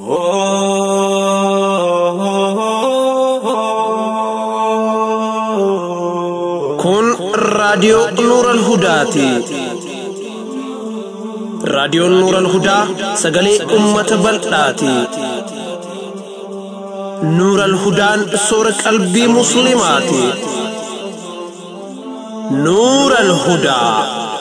Kun raadiyoo Nuuran Hudaati. Raadiyoon Nuuran Hudaa sagalee uummata bal'aati. Nuuran Hudaan soora qalbii Musliimaati. Nuuran Hudaa.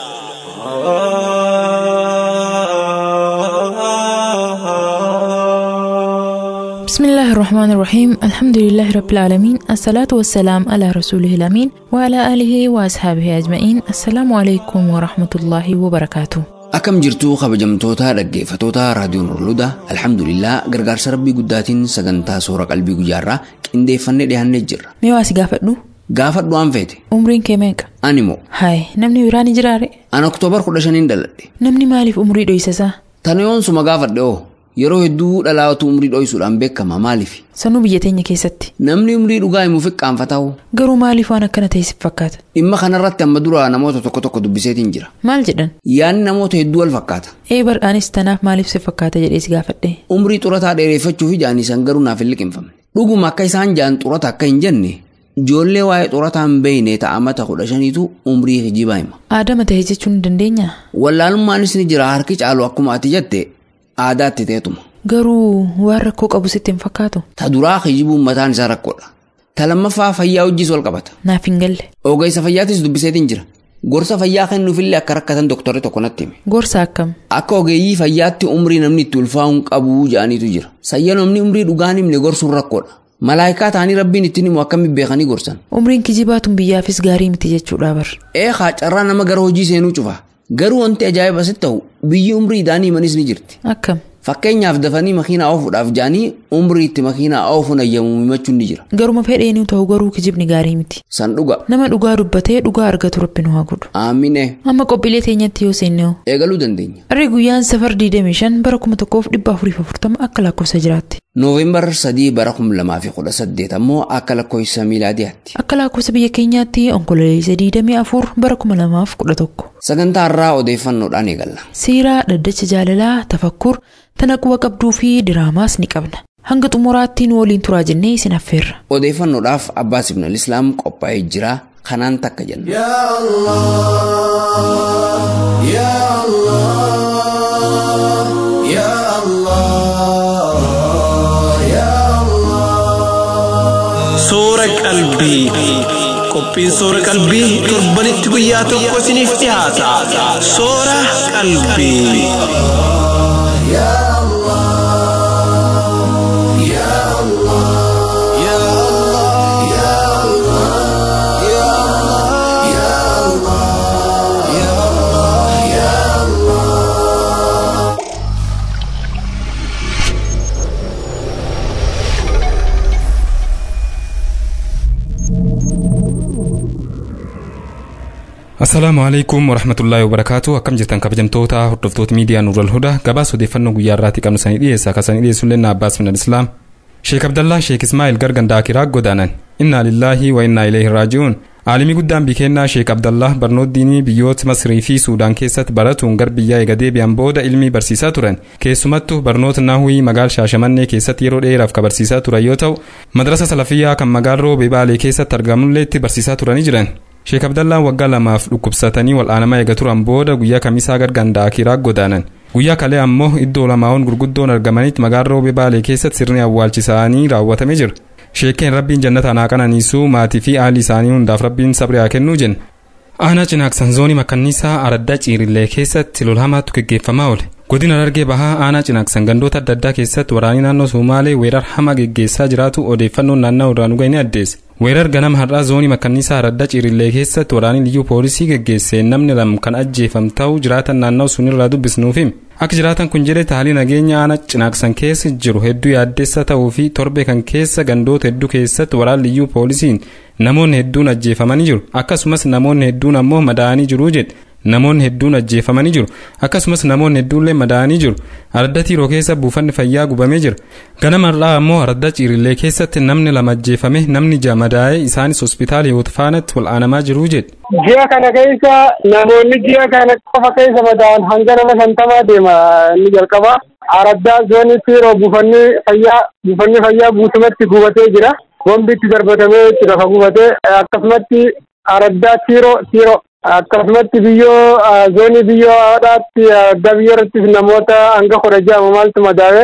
بسم الله الرحمن الرحيم الحمد لله رب العالمين الصلاة والسلام على رسوله الأمين وعلى آله وأصحابه أجمعين السلام عليكم ورحمة الله وبركاته Akkam jirtuu kabajamtoota dhaggeeffatoota raadiyoon Nurludaa alhamdulillah gargaarsa rabbii guddaatiin sagantaa soora qalbii guyyaarraa qindeeffannee dhiyaannee jirra. Mee waa si gaafadhu Gaafadhu waan feete umriin kee meeqa? ani moo Haay namni biraan ni jiraare an oktoobar kudha shaniin dhaladhe namni maaliif umrii dho'isasaa? tana yoonsuma gaafadhe oo yeroo hedduu dhalaatu umrii dho'isuudhaan beekama maaliif Sanuu biyya teenya keessatti namni umrii dhugaa himuuf qaanfataa'u garuu maaliif waan akkana ta'e si fakkaata? dhimma kanarratti amma dura namoota tokko tokko dubbiseetiin jira Maal jedhan? yaadni namoota hedduu wal fakkaata Ee bar'aanis tanaaf maaliif si fakkaata jedhee si gaafadhe? umrii xurataa dheereeffachuuf ijaan isaan garuu naaf hin liqinfamne dhuguma akka isaan jaan xurata akka hin jenne ijoollee waa'ee xurataa hin beeyne ta'amata kudha shaniitu umrii hijibaa hima Aadama ta'e jechuun ni dandeenyaa? wallaalummaanis ni jira harki caalu akkuma ati jette aadaatti ta'etuma Garuu waan rakkoo qabu sitti hin fakkaatu? ta duraa hijibuun mataan isaa rakkoodha ta lammaffaa fayyaa wajjiis wal qabata Naaf hin galle. ogeessa fayyaatis dubbiseetiin jira gorsa fayyaa kennuufillee akka rakkatan doktorri tokko natti hime Gorsa akkam? akka ogeeyyii fayyaatti umrii namni itti ulfaa'uu hin qabu jedhaniitu jira sayya namni umrii dhugaan himne gorsuun rakkoodha malaayikaa ta'anii rabbiin ittiin himu akkamitti beekanii gorsan Umriin kijibaatuun biyyaafis gaarii miti jechuudha bar. eekaa carraa nama gara hojii seenuu cufa garuu wanti ajaa'iba sitti ta'u biyyi umrii idaanii himanis ni jirti Akkam? fakkeenyaaf dafanii makiinaa oofuudhaaf jaanii umrii itti makiinaa oofuun ayyamu himachuun ni jira Garuma fedheeniu ta'u garuu kijibni gaarii miti. san dhuga Nama dhugaa dubbatee dhugaa argatu rabbi nu haa godhu. aamine Amma qophiilee teenyatti yoo seenne hoo? eegaluu dandeenya Harri guyyaan safar 25 bara 1440 akka lakkoofsa jiraatti. nooveembar 3 bara 2018 ammoo akka lakkoofsa miilaadiyaatti Akka lakkoofsa biyya keenyaatti onkololeessa 24 bara 2011. sagantaa irraa odeeffannoodhaan eegalla Siiraa dhaddacha jaalalaa tafakkur tana quba qabduu fi diraamaas ni qabna. Hanga xumuraatti nu waliin turaa jennee isin affeerra. odeeffannoodhaaf abbaa sibnal islaam qophaa'ee jira kanaan takka jenna Soora qalbii. Qophiin soora qalbii torbanitti guyyaa tokko isiniif dhiyaata. Soora qalbii. Assalaamu alaikum warahmatullaahi wabarakaatu akkam jirtan kabajamtoota hordoftoota miidiyaa Nuural Hudaa gabaasa odeeffannoo guyyaa irraatti qabnu sanii dhiyeessa akka sanii dhiyeessullee na Abbaas Minal Islaam Sheek Abdallaa Sheek Ismaa'il Gargandaa Kiraa godaanan innaa lillaahi wa innaa ilayhi raaji'uun Aalimii guddaan bikennaa Sheek Abdallah barnoota diinii biyyoota Masrii fi Suudaan keessatti baratuun gar biyyaa eega deebi'an booda ilmii barsiisaa turan keessumattuu barnoota Nahuwii magaal Shaashamannee keessatti yeroo dheeraaf ka barsiisaa turan yoo ta'u madrasa salafiyyaa kan magaalaa Beebaalee keessatti argamullee itti barsiisaa turanii jiran. Sheek Abdallaan waggaa lamaaf dhukkubsatanii wal'aanamaa eega turan booda guyyaa kamisaa gargandaa kiraa godaanan. Guyyaa kalee ammoo iddoo lamaawwan gurguddoon argamanitti magaalaa Beebaalee keessatti sirni awwaalchisaanii raawwatamee jira. Sheekeen rabbiin jannata naa qananiisuu maatii fi haalli isaanii hundaaf rabbiin sabri haa kennuu jenna. Aanaa cinaaksan zoonii makkanniisaa araddaa ciirillee keessatti lolhamaatu geggeeffamaa oole. Godina Dargee Bahaa aanaa cinaaksan gandoota adda addaa keessatti waraanii naannoo Somaalee weerar hama geggeessaa jiraatu odeeffannoon naannoo irraa nu ga'e ni addeesse. Weerar ganama har'aa zoonii makkanniisaa araddaa ciirillee keessatti waraanii liyyuu poolisii geggeesseen namni lama kan ajjeefame ta'uu jiraatan naannoo sunirraa dubbisnuuf hime. Akka jiraatan kun jedhe haalli nageenya aanaa cinaaksan keessa jiru hedduu yaaddeessa ta'uu fi torbe kan keessa gandoota hedduu keessatti waraan liyyuu poolisiin namoonni hedduun ajjeefamanii jiru akkasumas namoonni hedduun ammoo madaa'anii jiru jedhe namoonni hedduun ajjeefamanii jiru akkasumas namoonni hedduunillee madaa'anii jiru aradda tiiroo keessa buufanni fayyaa gubamee jira ganamarraa ammoo aradda ciirillee keessatti namni lama ajjeefame namni ja'a madaa'ee isaanis hospitaala hiwoot faanatti wal'aanamaa jiruu jedhe. ji'a kana keessa namoonni ji'a kana qofa keessa madaa'an hanga nama shantamaa deema inni jalqaba araddaa zoonii tiiroo buufanni fayyaa buufanni fayyaa guutumatti gubatee jira bombi itti darbatamee itti lafa gubatee akkasumatti araddaa tiiroo tiiroo akkasumatti biyyoo zoonii biyyoo haadhaatti araddaa biyyoo irrattis namoota hanga kudha ja'a maaltu madaa'e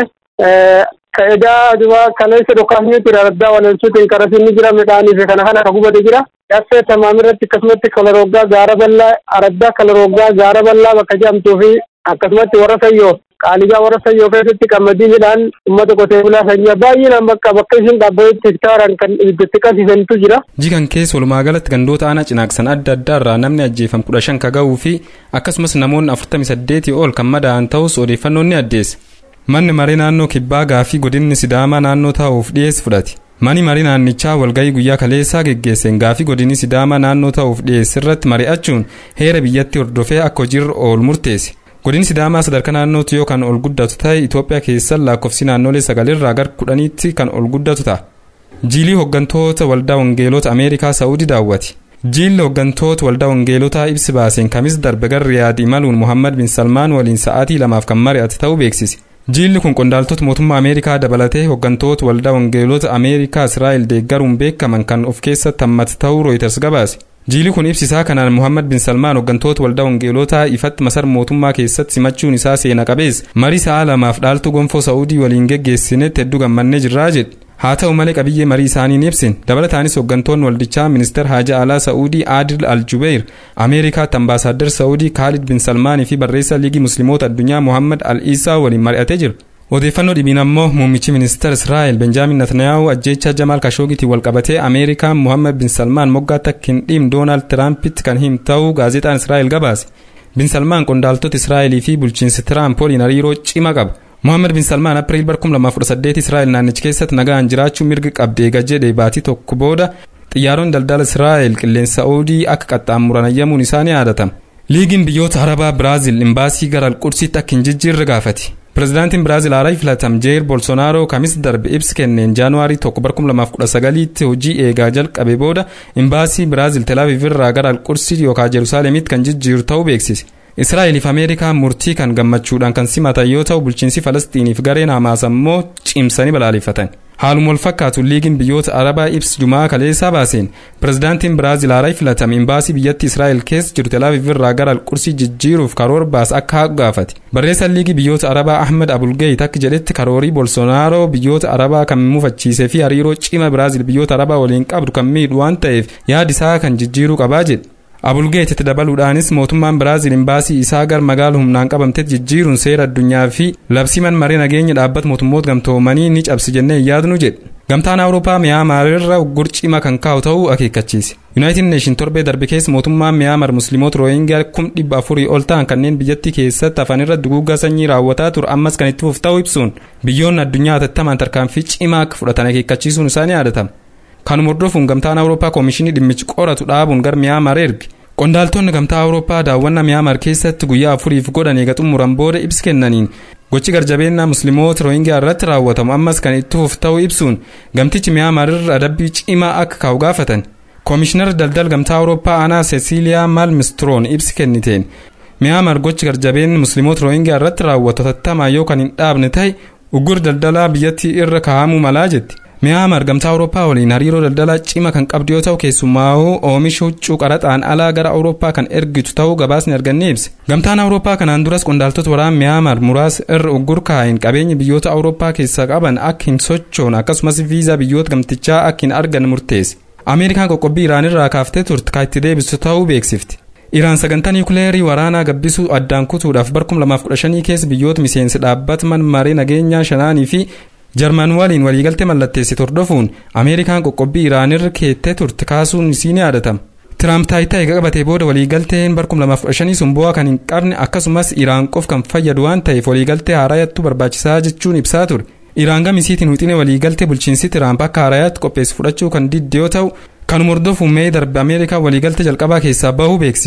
ka'edaa duba kaleessa dhukaasni ture araddaa walolchuutiin karasinni jira midhaanii fi kana kana ka gubate jira dhaffee tamaam irratti akkasumatti kalaroggaa gaara bal'aa araddaa kalaroggaa gaara bal'aa bakka jedhamtuu fi akkasumatti warra sayyoo qaaligaa warra sayyoo keessatti qamadii midhaan uummata qotee bulaa sanyii baay'inaan bakka bakka isin dhaabbatetti hektaaran kan ibiddatti qabsiisantu jira. jigan keessa walumaa galatti gandoota aanaa cinaaqsan adda addaa irraa namni ajjeefam kudha shan ka ga'uu fi akkasumas namoonni afurtami saddeetii ol kan madaa'an ta'us odeeffannoon ni addeessa. manni marii naannoo kibbaa gaafii godinni sidaamaa naannoo taa'uuf dhiyeessu fudhate. mani marii naannichaa walgahii guyyaa kaleessaa geggeesseen gaafii godinni sidaamaa naannoo ta'uuf dhiyeesse irratti mari'achuun heera biyyatti hordofee akka hojiirra oolu murteesse. godinni sidaamaa sadarkaa naannootti yoo kan ol guddatu ta'e itoophiyaa keessa lakkoofsi naannolee sagalirraa gara kudhaniitti kan ol guddatu ta'a. jiilii hooggantoota waldaa wangeelota ameerikaa sa'uudii daawwate. jiilli hooggantoota waldaa wangeelotaa ibsi baaseen kamis darbe gara riyaad imaluun muhammad bin salmaan waliin sa'aatii lamaaf kan mari'ate ta'uu beeksise. jiilli kun qondaaltota mootummaa ameerikaa dabalatee hooggantoota waldaa wangeelota ameerikaa israa'el deeggaruun beekaman kan of keessatti hammate ta'uu rooyiters gabaase. jiilli kun ibsisaa kanaan muhammad bin salmaan hooggantoota waldaa wangeelotaa ifatti masara mootummaa keessatti simachuun isaa seena qabeessa marii sa'a lamaaf dhaaltu gonfoo sa'uudii waliin geggeessinetti hedduu gammannee jirraa jedhe haa ta'u malee qabiyyee marii isaanii ni ibsin dabalataanis hooggantoonni waldichaa ministeer haajaa alaa sa'uudii aadil aljubeer ameerikaatti ambaasaaddar sa'uudii kaalid bin salmaanii fi barreessaa liigii musliimoota addunyaa muhammad al isaa waliin mari'atee jira odeeffannoo dhibiin ammoo muummichi ministeer israa'el benjaamin natanayahu ajjeechaa jamaal kashoogitiin walqabatee ameerikaan muhammad bin salmaan moggaatti akka hin dhiibne doonaald tiraampitti kan hime ta'uu gaazexaan israa'el gabaase bin salmaan qondaaltota israa'elii fi bulchiinsi tiraamp waliin hariiroo cimaa qaba Muhammad bin Salmaan April bar 2018 Israa'el naannicha keessatti nagaan jiraachuu mirga qabdi eega jedhe baatii tokko booda xiyyaaronni daldala Israa'el qilleensa Saa'udii akka qaxxaamuran ayyamuun isaa ni yaadatama. Liigiin biyyoota Arabaa Biraazil imbaasii gara Alqursiitti akka hin jijjiirre gaafate. Pireezidaantiin Biraazil haaraa filatame Jeer Bolsonaaroo kamis darbe ibsa kenneen Jaanuwaarii 1 bar 2019tti hojii eegaa jalqabe booda imbaasii Biraazil Telaaviv irraa gara Alqursii yookaan Jerusaaleemitti kan jijjiiru ta'uu beeksise. Israa'eliif Ameerikaan murtii kan gammachuudhaan kan simatan yoo ta'u bulchiinsi Falastiiniif gareen Hamaas ammoo cimsanii balaaleffatan. Haaluma wal fakkaatu liigiin biyyoota Arabaa ibsa Jumaa kaleessaa baaseen pireezidaantiin Biraazil haaraa filatame imbaasii biyyattii Israa'el keessa jiru Telaaviv irraa gara Alqursii jijjiiruuf karoora baase akka haqu gaafate. Barreessaan liigii biyyoota Arabaa Ahmed Abulgeeyit akka jedhetti karoorii Bolsonaaroo biyyoota Arabaa kan mufachiisee fi hariiroo cima Biraazil biyyoota Arabaa waliin qabdu kan miidhu waan ta'eef yaadi isaa kan jijjiiruu qabaa jedhe. abulgeetitti dabaluudhaanis mootummaan biraazil imbaasii isaa gar magaala humnaan qabamtetti jijjiiruun seera addunyaa fi labsiman marii nageenya dhaabbata mootummoota gamtoomanii ni cabsi jennee yaadnu jedhe gamtaan awurooppaa miyaamaarra gurcima kan kaa'u ta'uu akeekkachiise yuunaayitid neeshin torbee darbe keessa mootummaan miyaamar musliimoota rooyingaa kum dhibba afurii ol ta'an kanneen biyyattii keessatti hafanirra duguuggaa sanyii raawwataa ture ammas kan itti fufu ta'uu ibsuun biyyoonni addunyaa hatattamaan tarkaanfii cimaa akka fudhatan akeekkachiisuun isaa ni yaadatama kanuma hordofuun gamtaan awurooppaa koomishinii dhimmichi qoratu dhaabuun gar miyaamar erge qondaaltonni gamtaa awurooppaa daawwannaa miyaamar keessatti guyyaa afuriif godhan eega xumuran booda ibsa kennaniin gochi garjabeennaa musliimoota rooyingaa irratti raawwatamu ammas kan itti fufu ta'uu ibsuun gamtichi miyaamar irra adabbii cimaa akka kaa'u gaafatan koomishinar daldala gamtaa awurooppaa aanaa seesiiliyaa maalmistroon ibsa kenniteen miyaamar gochi garjabeenni musliimoota rooyingaa irratti raawwatu hatattamaa yoo kan hin dhaabne ta'e uggur daldalaa biyyattii irra kaa'amuu malaa jetti miyaamar gamtaa awurooppaa waliin hariiroo daldalaa cima kan qabdu yoo ta'u keessumaa'uu oomisha huccuu qaraxaan alaa gara awurooppaa kan ergitu ta'uu gabaasni arganne ibse gamtaan awurooppaa kanaan duras qondaaltota waraana miyaamar muraasa irra uggur kaa'een qabeenya biyyoota awurooppaa keessaa qaban akka hin sochoone akkasumas viizaa biyyoota gamtichaa akka hin argan murteesse ameerikaan qoqqobbii iraan irraa kaaftee turte kan itti deebistu ta'uu beeksifti iraan sagantaa niwukileerii waraanaa gabbisuu addaan kutuudhaaf bar 2015 keessa biyyoota miseensi dhaabbata maree nageenyaa shanaanii fi jarman waliin waliigaltee mallatteessite hordofuun ameerikaan qoqqobbii iraanirra keettee turte kaasuun isii ni yaadatama. tiraamp taayitaa eega qabatee booda waliigalteen bar 2015 sun bu'aa kan hin qabne akkasumas iraan qof kan fayyadu waan ta'eef waliigaltee haaraayattuu barbaachisaa jechuun ibsaa ture. iraan gamisiitiin wixinee waliigaltee bulchiinsi tiraamp akka haaraayaatti qopheessu fudhachuu kan didde yoo ta'u kanuma hordofuun mee darbe ameerikaa waliigaltee jalqabaa keessaa bahuu beeksisti.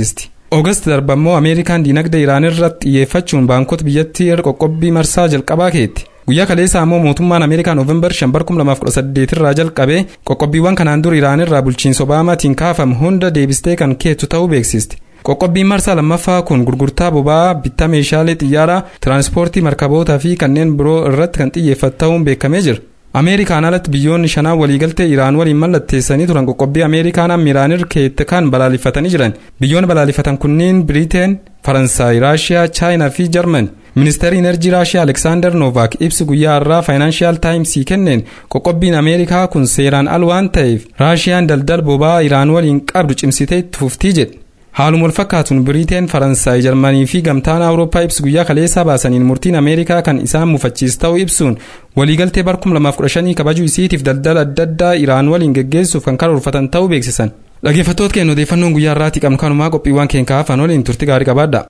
Oogast darba immoo Ameerikaan diinagdee Iraan irratti xiyyeeffachuun baankota biyyattii irra qoqqobbii marsaa jalqabaa keetti. Guyyaa kaleessaa immoo mootummaan Ameerikaa Nooveembar 5 2018 irraa jalqabee qoqqobbiiwwan kanaan dur Iraan irraa bulchiinsa Obaamaatiin kaafamu hunda deebistee kan keettu ta'uu beeksisti. Qoqqobbiin marsaa lammaffaa kun gurgurtaa boba'aa bittaa meeshaalee xiyyaaraa tiraanspoortii markabootaa fi kanneen biroo irratti kan xiyyeeffatu ta'uun beekamee jira. Ameerikaan alatti biyyoonni shanaan waliigaltee Iraan waliin mallatteessanii turan qoqqobbii Ameerikaan amma Iraan irra keette kan balaaleffatanii jiran. Biyyoonni balaaleffatan kunneen Biriteen, Faransaay, Raashiyaa, Chaayinaa fi Jarmani. Ministeerri Inerjii Raashiyaa Aleksaandar Noovaak ibsi guyyaa har'aa Faayinaanshiyaal Taayimsii kenneen qoqqobbiin Ameerikaa kun seeraan al waan ta'eef Raashiyaan daldala boba'aa Iraan waliin qabdu cimsitee itti fuftii jedhe. Haaluma wal fakkaatuun Biriteen, Faransaay, Jarmanii fi gamtaan Awurooppaa ibsi guyyaa kaleessaa baasaniin murtiin Ameerikaa kan isaan mufachiis ta'uu ibsuun waliigaltee bara 2015 kabajuu isiitiif daldala adda addaa Iraan waliin geggeessuuf kan karoorfatan ta'uu beeksisan. Dhaggeeffattoota keenya odeeffannoon guyyaa har'aatti qabnu kanumaa qophiiwwan keenya hafan waliin turtii gaarii qabaadha.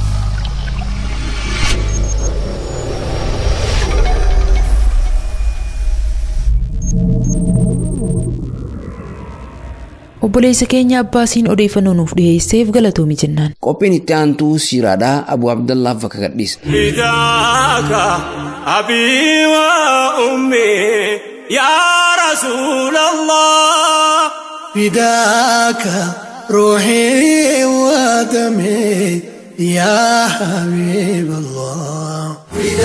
obboleessa keenya abbaasiin odeeffannoo nuuf dhiyeesseef galatoomi jennaan. Qophiin itti aantuu siiraadhaa Abu Abdallaaf bakka gadhiisa. فداك أبي وأمي يا رسول الله فداك روحي ودمي يا حبيب الله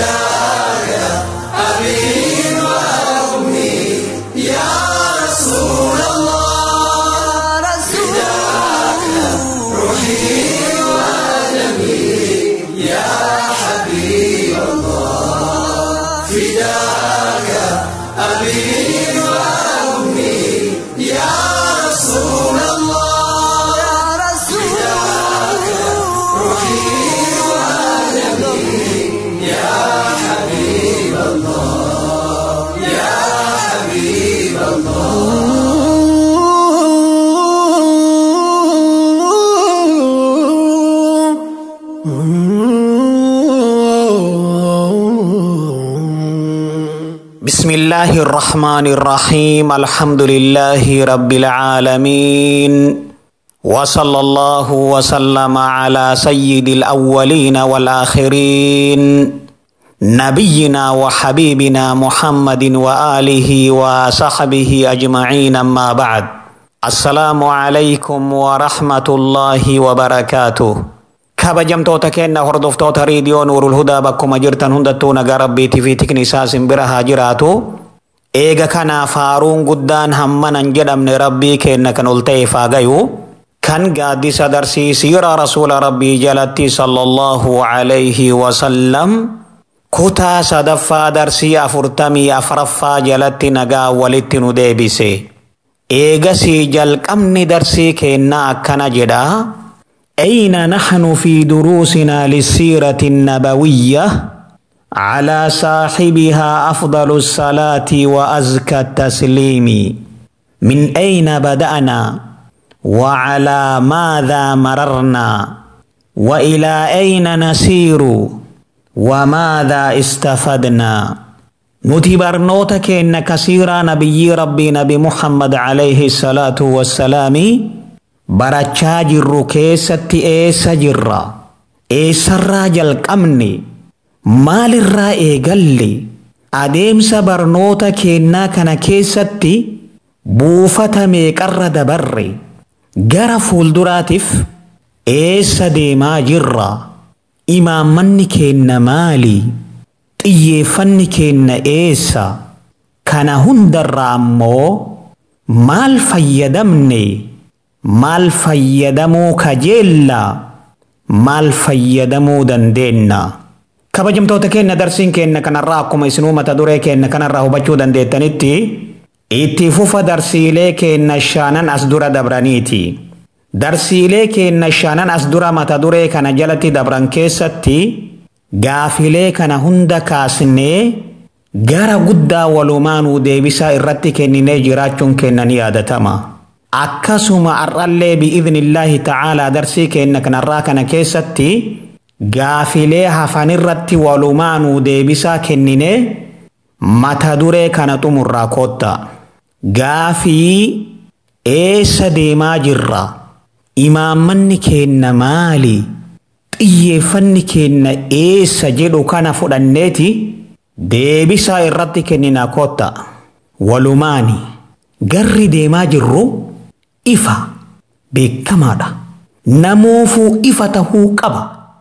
بسم الله الرحمن الرحيم الحمد لله رب العالمين وصلى الله وسلم على سيد الأولين والآخرين نبينا وحبيبنا محمد وآله وصحبه أجمعين أما بعد السلام عليكم ورحمة الله وبركاته kabajamtoota keenya hordoftoota riidiyoo nuurul hudaa bakkuma jirtan hundattuu nagaa rabbiitii fi tikni isaa simbira haa jiraatu. Eega kanaaf faaruun guddaan hammanan jedhamne rabbii keenya kan ol ta'eef haa gayu. Kan gaaddisa darsiisiira rasuula rabbii jalatti sallallahu alayhi wasallam kutaa sadaffaa darsii afurtamii afuraffaa jalatti nagaa walitti nu deebise. Eegasii jalqabni darsii keenyaa akkana jedhaa. أين نحن في دروسنا للسيرة النبوية على صاحبها أفضل الصلاة وأزكى التسليم من أين بدأنا وعلى ماذا مررنا وإلى أين نسير وماذا استفدنا نتي برنوتك إن كثيرا نبي ربي نبي محمد عليه الصلاة والسلام barachaa jirru keessatti eessa jirra eessarraa jalqabne maalirraa eegalle adeemsa barnoota keennaa kana keessatti buufata meeqarra dabarre gara fuulduraatiif eessa deemaa jirra imaammanni keenna maali xiyyeeffanni keenna eessa kana hundarraa ammoo maal fayyadamne maal fayyadamuu kajeella maal fayyadamuu dandeenna kabajamtoota keenya darsiin keenya kanarraa akkuma isinuu mata duree keenya kanarraa hubachuu dandeettanitti itti fufa darsiilee keenya shaanan as dura dabraniiti darsiilee keenya shaanan as dura mata duree kana jalatti dabran keessatti gaafilee kana hunda kaasnee gara guddaa walumaanuu deebisaa irratti kenninee jiraachuun keenya ni yaadatama. akkasuma har'allee bi'iidnillaahi ta'aalaa darsii keenya kanarraa kana keessatti gaafilee hafanirratti walumaanuu deebisaa kennine mata duree kana xumurraa kootta gaafii eessa deemaa jirra imaammanni keenna maali xiyyeeffanni keenna eessa jedhu kana fudhanneeti deebisaa irratti kenninaa kotta walumaani garri deemaa jirru ifa beekamaadha namoofuu ifa tahuu qaba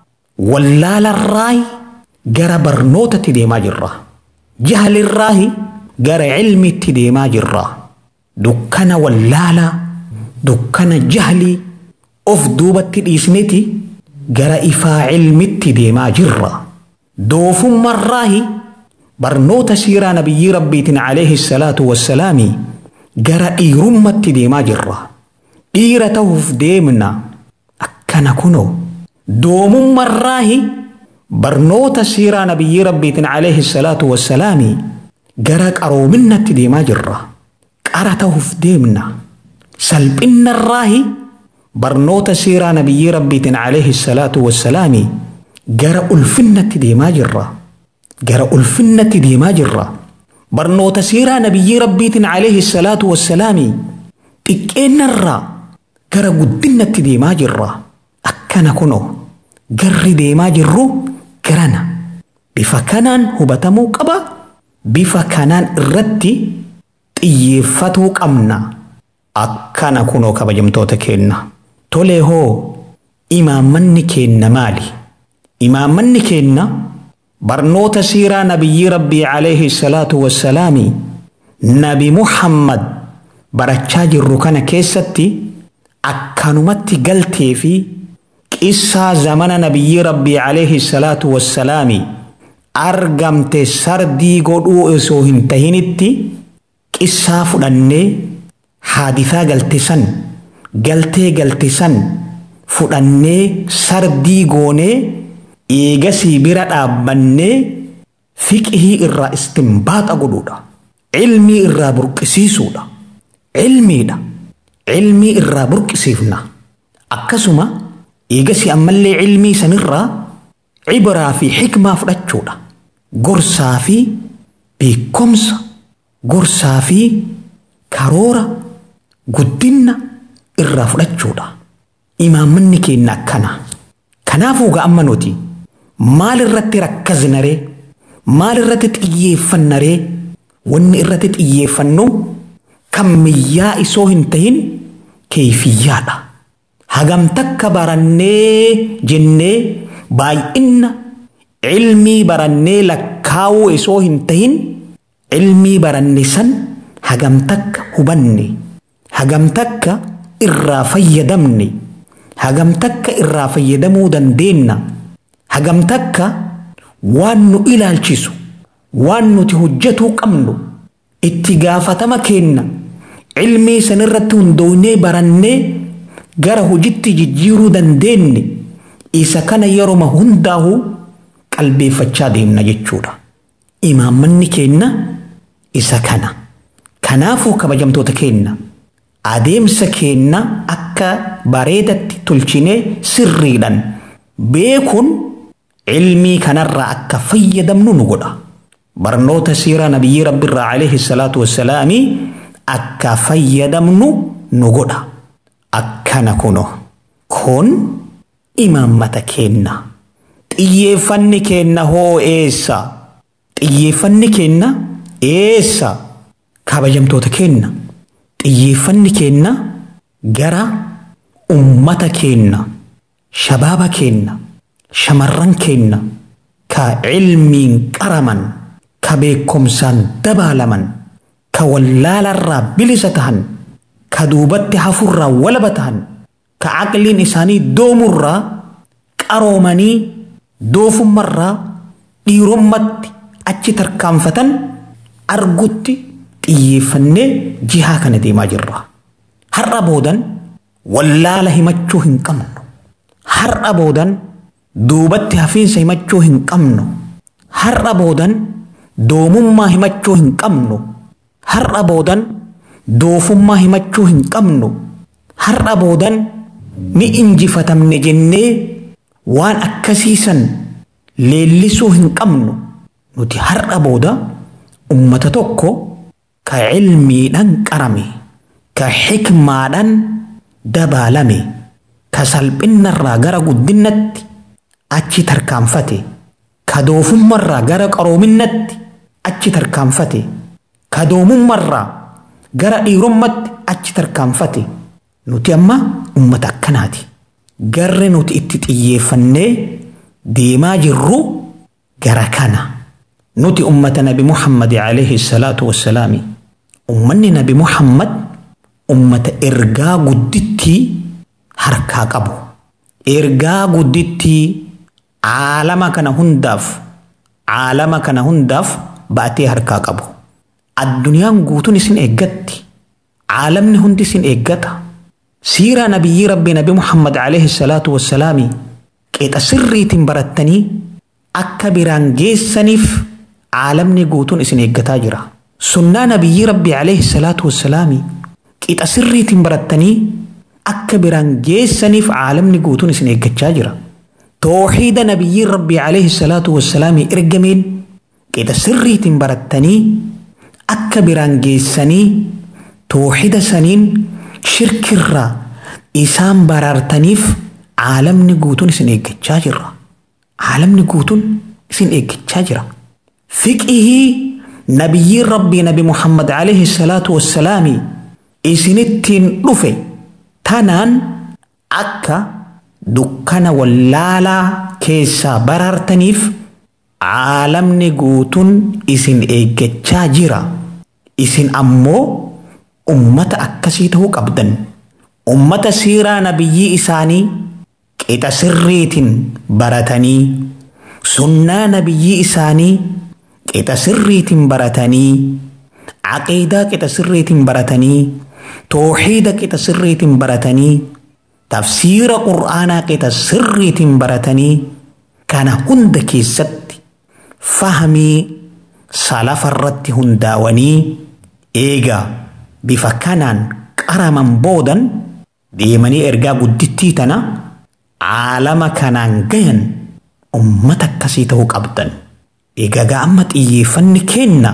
wallaalarraayi gara barnootatti deemaa jirra jahalirraayi gara cilmitti deemaa jirra dukkana wallaalaa dukkana jahlii of duubatti dhiisneti gara ifaa cilmitti deemaa jirra doofummarraayi barnoota siiraa nabiyyi rabbiitiin alayhi salaatu wassalaami gara dhiirummatti deemaa jirra dhiira ta'uuf deemna akkana kunoo doomummarraayi barnoota siiraa nabiyyi rabbiitiin alayhi salaatu wassalaami gara qaroominnatti deemaa jirra qara ta'uuf deemna salphinnarraayi barnoota siiraa nabiyyi rabbiitiin alayhi salaatu wassalaami gara ulfinnatti deemaa jirra gara ulfinnatti deemaa jirra barnoota siiraa nabiyyi rabbiitiin alayhi salaatu wassalaami xiqqeennarraa gara guddinnatti deemaa jirra akkana kunoo garri deemaa jirru garana bifa kanaan hubatamuu qaba bifa kanaan irratti xiyyeeffatuu qabna akkana kunoo kabajamtoota keenna tolee hoo imaammanni keenna maali imaammanni keenna barnoota siiraa nabiyyi rabbii alayhi salaatu wassalaami nabi muhammad barachaa jirru kana keessatti akkanumatti galtee fi qissaa zamana nabiyyi rabbii alayhi salaatu wassalaami argamte sardii godhuu osoo hin tahinitti qissaa fudhannee haadisaa galte san galtee galte san fudhannee sardii goonee eegasii bira dhaabbannee fiqihii irraa istinbaaxa godhuudha ilmii irraa burqisiisuudha ilmiidha ilmii irraa burqisiifna akkasuma eegasii ammallee ilmii sanirraa cibraa fi xikmaa fudhachuudha gorsaa fi beekomsa gorsaa fi karoora guddinna irraa fudhachuudha imaammanni keenya akkana kanaafuu ga'amma nuti maal irratti rakkasnaree maal irratti xiyyeeffannaree wanni irratti xiyyeeffannu kammiyyaa isoo hin tahin keeyfiyyaadha hagam takka barannee jennee baay'inna ilmii barannee lakkaa'uu isoo hin tahin ilmii baranne san hagam takka hubanne hagam takka irraa fayyadamne hagam takka irraa fayyadamuu dandeenna hagam takka waan nu ilaalchisu waan nuti hojjetuu qabnu itti gaafatama keenna ilmii sanirratti hundoonee barannee gara hojitti jijjiiruu dandeenye isa kana yeroma hundaa'u qalbeeffachaa deemna jechuudha. Imaammanni keenna isa kana. Kanaafuu kabajamtoota keenna adeemsa keenna akka bareedatti tolchinee sirriidhaan beekuun ilmii kanarraa akka fayyadamnu nu godha. Barnoota siiraa nabiyyi rabbiirraa alayhi salaatu wassalaamii akka fayyadamnu nu godha. Akkana kuno kun imaammata keenna. Xiyyeeffanni keenna hoo eessa? Xiyyeeffanni keenna eessa? Kabajamtoota keenna. Xiyyeeffanni keenna gara ummata keenna, shabaaba keenna, shamarran keenna, ka ilmiin qaraman, ka beekumsaan dabaalaman, ka wallaalarraa bilisa tahan, ka duubatti hafurraa walaba tahan, ka aqliin isaanii doomurraa qaroomanii doofummarraa dhiirommatti achi tarkaanfatan argutti xiyyeeffannee jihaa kana deemaa jirra. Har'a boodan wallaala himachuu hin qabnu. Har'a boodan duubatti hafiinsa himachuu hin qabnu. Har'a boodan doomummaa himachuu hin qabnu. Har'a boodan doofummaa himachuu hin qabnu. Har'a boodan ni injifatamne jennee waan akkasiisan leellisuu hin qabnu. Nuti har'a booda ummata tokko ka ilmiidhaan qarame, ka xikmaadhaan dabaalame, ka salphinnarraa gara guddinatti achi tarkaanfate ka doofummarraa gara qaroominnatti achi tarkaanfate ka doomummarraa gara dhiirommatti achi tarkaanfate nuti amma ummata akkanaati garri nuti itti xiyyeeffannee deemaa jirru gara kana nuti ummata nabi muhammad alayhi salaatu wassalaami ummanni nabi muhammad ummata ergaa guddittii harkaa qabu ergaa guddittii caalama kana hundaaf caalama kana hundaaf baatee harkaa qabu addunyaan guutuun isin eeggatti caalamni hundi isin eeggata siiraa nabiyyii rabbii nabi muhammad alayhi salaatu wassalaami qixa sirriitiin barattanii akka biraan geessaniif caalamni guutuun isin eeggataa jira sunnaa nabiyyii rabbii alayhi salaatu wassalaami qixa sirriitiin barattanii akka biraan geessaniif caalamni guutuun isin eeggachaa jira tooxiida nabiyyiin rabbii alayhi salaatu wassalaami ergameen qixa sirriitiin barattanii akka biraan geessanii tooxida saniin shirkirraa isaan baraartaniif caalamni guutuun isin eeggachaa jira caalamni guutuun isin eeggachaa jira fiqihii nabiyyiin rabbii nabi muhammad alayhi salaatu wassalaami isinittiin dhufe tanaan akka dukkana wallaalaa keessaa baraartaniif caalamni guutuun isin eeggachaa jira isin ammoo ummata akkasii ta'uu qabdan ummata siiraa nabiyyii isaanii qixa sirriitiin baratanii sunnaa nabiyyii isaanii qixa sirriitiin baratanii aqiidaa qixa sirriitiin baratanii tooxiida qixa sirriitiin baratanii tafsiira qur'aanaa qixa sirriitiin baratanii kana hunda keessatti fahamii salafarratti hundaawanii eegaa bifa kanaan qaraman boodan deemanii ergaa guddittii tana caalama kanaan gayan ummata akkasii ta'uu qabdan egaa amma xiyyeeffanni keenna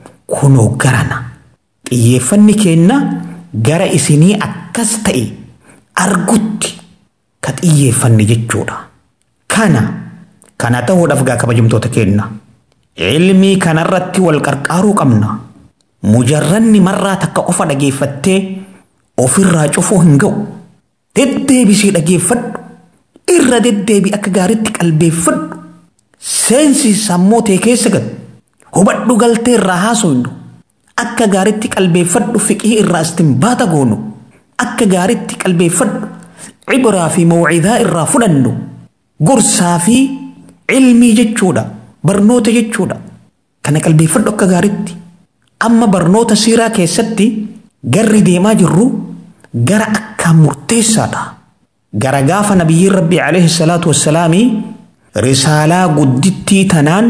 kunoo garana xiyyeeffanni keenna gara isinii akkas ta'e argutti ka xiyyeeffanne jechuudha kana kana ta'uudhaaf gaa kabajamtoota keenna ilmii kanarratti wal qarqaaruu qabna mujarranni marraa takka qofa dhageeffattee ofirraa cufuu hin ga'u deddeebisii dhageeffadhu irra deddeebi akka gaaritti qalbeeffadhu seensi sammuu tee keessa gad hubadhu galtee irraa haasofnu akka gaaritti qalbeeffadhu fiqii irraa istinbaata goonu akka gaaritti qalbeeffadhu cibraa fi mawcidaa irraa fudhannu gorsaa fi ilmii jechuudha barnoota jechuudha kana qalbeeffadhu akka gaaritti amma barnoota siiraa keessatti garri deemaa jirru gara akkaan murteessaadha gara gaafa nabiyyiin rabbii alayhi salaatu wassalaamii risaalaa guddittii tanaan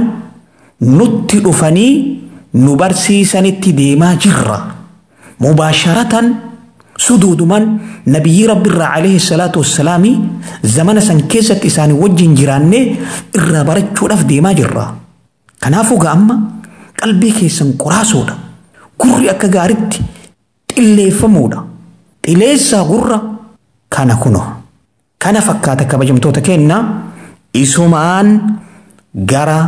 nutti dhufanii nu barsiisanitti deemaa jirra mubaasharatan suduuduman nabiyyi rabbiirraa alayhi salaatu wassalaamii zamana san keessatti isaanii wajjin jiraannee irraa barachuudhaaf deemaa jirra kanaafuu ga'amma qalbii keessan qoraasuudha gurri akka gaaritti xilleeffamuudha xileessaa gurra kana kuno kana fakkaata kabajamtoota keenna isumaan gara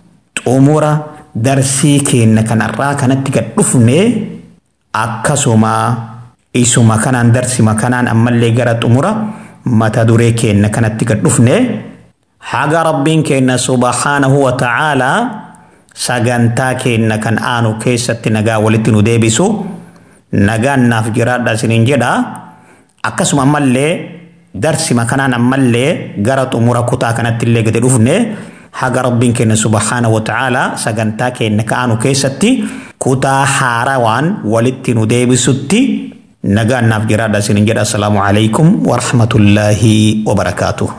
xumura darsii keenna kanarraa kanatti gad dhufne akkasuma isuma kanaan darsima kanaan ammallee gara xumura mata duree keenna kanatti gad dhufne haga rabbiin keenna subhaanahu wa ta'aalaa sagantaa keenna kan aanu keessatti nagaa walitti nu deebisu nagaan naaf jiraadha isiniin jedha akkasuma ammallee darsima kanaan ammallee gara xumura kutaa kanatti illee gadi dhufne haga rabbiin keenya subhaana wa ta'ala sagantaa keenya ka'anu keessatti kutaa haarawaan walitti nu deebisutti nagaan naaf jiraadha isiniin jedha assalaamu alaikum warahmatullaahi wabarakaatuh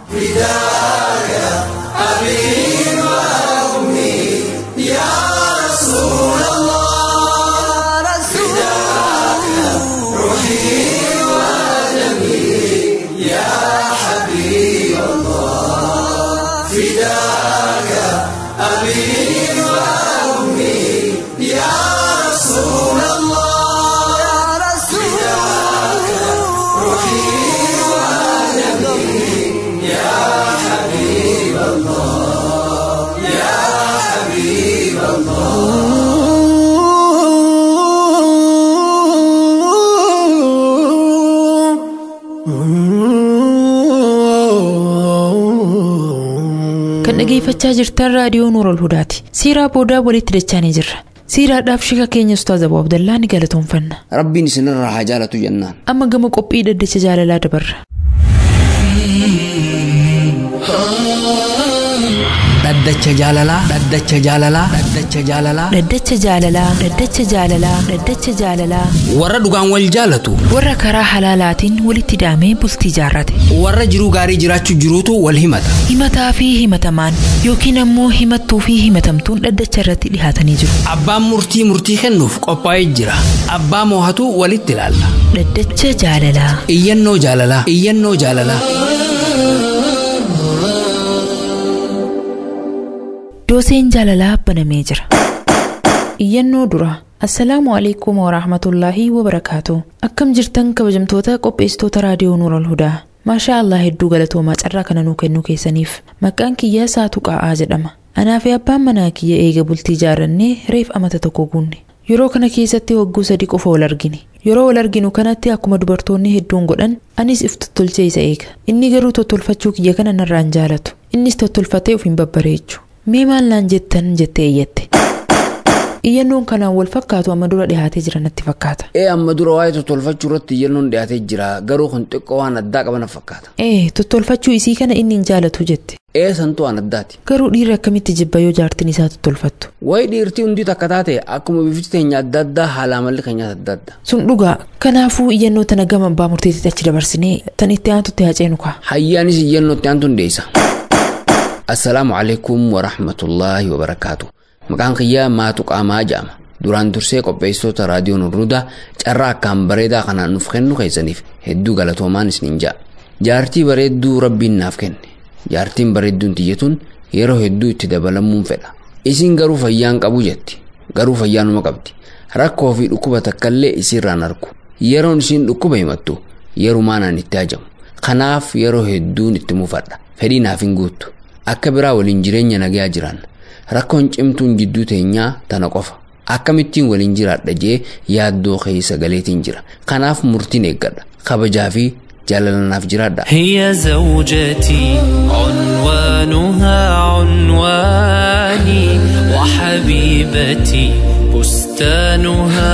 kan dhageeffachaa jirtan raadiyoo nuurol hudaati siiraa boodaa walitti dachaanii jirra siiraadhaaf shika keenya ustaaz abuu abdallaa ni galatoonfanna rabbiin isinirraa haa jaalatu jennaan amma gama qophii dhaddacha jaalalaa dabarra dhaddacha jaalalaa dhaddacha jaalalaa dhaddacha jaalalaa dhaddacha jaalalaa dhaddacha jaalalaa dhaddacha jaalalaa warra dhugaan wal jaalatu warra karaa halaalaatiin walitti daamee bultii jaarrate warra jiruu gaarii jiraachuu jiruutu wal himata himataa fi himatamaan yookiin ammoo himattuu fi himatamtuun dhaddacha irratti dhihaatanii jiru abbaan murtii murtii kennuuf qophaa'ee jira abbaa moohatu walitti ilaalla dhaddacha jaalalaa iyyannoo jaalalaa iyyannoo jaalalaa dooseen jaalalaa banamee jira iyyannoo dura assalaamu alaikum warahmatullaahi wabarakaatu akkam jirtan kabajamtoota qopheessitoota raadiyoo nuurol hudaa maashaa allah hedduu galatoomaa carraa kana nuu kennuu keessaniif maqaan kiyyaa saatu qaa'aa jedhama anaa fi abbaan manaa kiyya eega bultii jaarannee reef amata tokko guunne yeroo kana keessatti wagguu sadi qofa wal argine yeroo wal arginu kanatti akkuma dubartoonni hedduun godhan anis if tottolchee isa eega inni garuu tottolfachuu kiyya kana narraan jaalatu innis tottolfatee of hin babbareechu mee maal naan jettan jettee iyyatte iyyannoon kanaan wal fakkaatu amma dura dhihaatee jira natti fakkaata ee amma dura waa'ee tottolfachuu irratti iyyannoon dhiyaatee jira garuu kun xiqqoo waan addaa qaban fakkaata ee tottolfachuu isii kana inni hin jaalatu jette ee santuu waan addaati garuu dhiirri akkamitti jibba yoo jaartiin isaa tottolfattu wayi dhiirtii hundii takka taate akkuma bifti teenya adda addaa haala amalli keenyaas adda adda sun dhugaa kanaafuu iyyannoo tana gama abbaa murteetitti achi dabarsinee tan itti aantutti haaceenu kaa hayyaanis iyyannoo itti aantu hundeessa assalaamu alaikum warahmatullaahi wabarakaatu maqaan kiyyaa maatu qaamaa jedhama duraan dursee qopheessitoota raadiyoo nurrudaa carraa akkaan bareedaa kanaan nuuf kennu keessaniif hedduu galatoomaan isiniin ja'a jaartii bareedduu rabbiin naaf kenne jaartiin bareedduun tiyyatuun yeroo hedduu itti dabalamuun fedha isin garuu fayyaan qabu jetti garuu fayyaa numa qabdi rakkoo fi dhukkuba takkallee isiirraan argu yeroon isiin dhukkuba himattu yerumaanaan itti hajamu kanaaf yeroo hedduun itti mufadha fedhii naaf hin guuttu akka biraa waliin jireenya nagayaa jiran rakkoon cimtuun jidduu teenyaa tana qofa akkamittiin waliin jiraadha jee yaaddoo keessa galeetiin jira kanaaf murtiin eeggadha kabajaa fi jaalalanaaf jiraadha هي زوجتي عنوانها عنواني وحبيبتي بستانها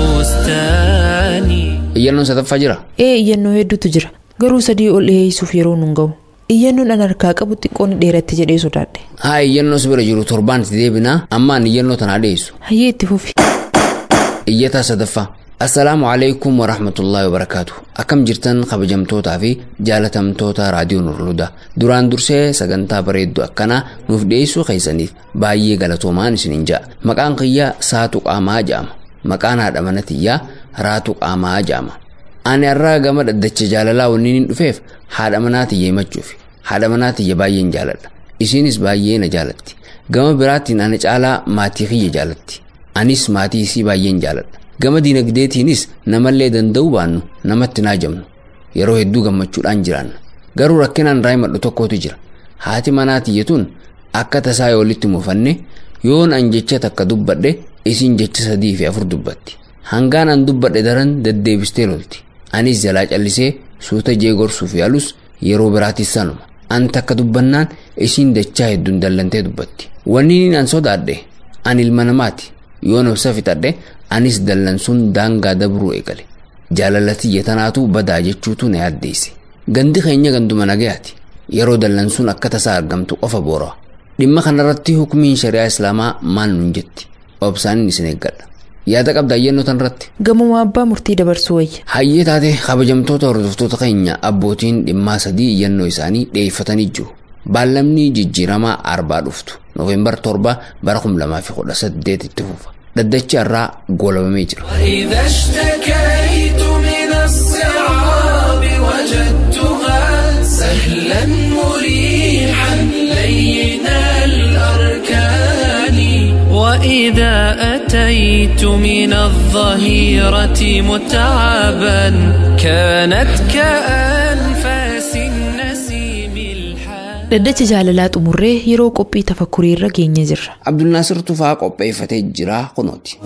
بستاني iyyannoon sadaffaa jira ee iyyannoo hedduutu jira garuu sadii ol dhiheessuuf yeroo nun ga'u iyyannoon an harkaa qabu xiqqoon dheeratti jedhee sodaadhe haa iyyannoo si bira jiru torbaan itti deebinaa ammaan iyyannoo tanaa dhiyeessu hayyee itti fufi iyyataa sadaffaa assalaamu alaikum warahmatullaahi wabarakaatu akkam jirtan kabajamtootaa fi jaalatamtoota raadiyoo nurludaa duraan dursee sagantaa bareedduu akkanaa nuuf dhiyeessuu keessaniif baay'ee galatoomaan isinin ja'a maqaan kiyyaa saatu qaamaa ja'ama maqaan haadha mana tiyyaa raatu qaamaa ja'ama ani har'aa gama dhaddacha jaalalaa wanniin hin dhufeef haadha manaa tiyya himachuuf haadha manaa tiyya baay'een jaaladha isiinis baay'ee na jaalatti gama biraattiin ana caalaa maatii kiyya jaalatti anis maatii isii baay'een jaaladha gama diinagdeetiinis namallee danda'uu baannu namatti naajamnu yeroo hedduu gammachuudhaan jiraanna garuu rakkinaan raayimadhu tokkotu jira haati manaa tiyyatuun akka tasaa yoo walitti mufanne yoon an jecha takka dubbadhe isiin jecha sadii fi afur dubbatti hangaan an dubbadhe daran deddeebistee lolti anis jalaa callisee suuta jee gorsuuf yaalus yeroo biraatis sanuma an takka dubbannaan isiin dachaa hedduun dallantee dubbatti wanni an sodaadhe an ilma namaati yoon obsa fixadhe anis dallansuun daangaa dabruu eegale jaalallatiyya tanaatu badaa jechuutu na yaaddeesse gandi keenya ganduma nagayaati yeroo dallansuun akka tasaa argamtu qofa boora dhimma kanarratti hukumiin shari'aa islaamaa maal nun jetti obsaanin isin eeggadha yaada qabda iyyannoo tanarratti gamuma abbaa murtii dabarsuu wayya hayyee taate kabajamtoota hordoftoota keenya abbootiin dhimmaa sadii iyyannoo isaanii dhiyeeffatanii jiru baallamni jijjiiramaa arbaa dhuftu noofeembar torba bara 2018 itti fufa dhaddachi irraa goolabamee jira إذا اشتكيت من الصعاب وجدتها سهلا مريحا لين الأركان وإذا أتيت من الظهيرة متعبا كانت كأنفاس النسيم الحان dhaddacha jaalalaa xumurree yeroo qophii tafakkurii irra geenye jirra abdulnaasir tufaa qopheeffatee jira kunooti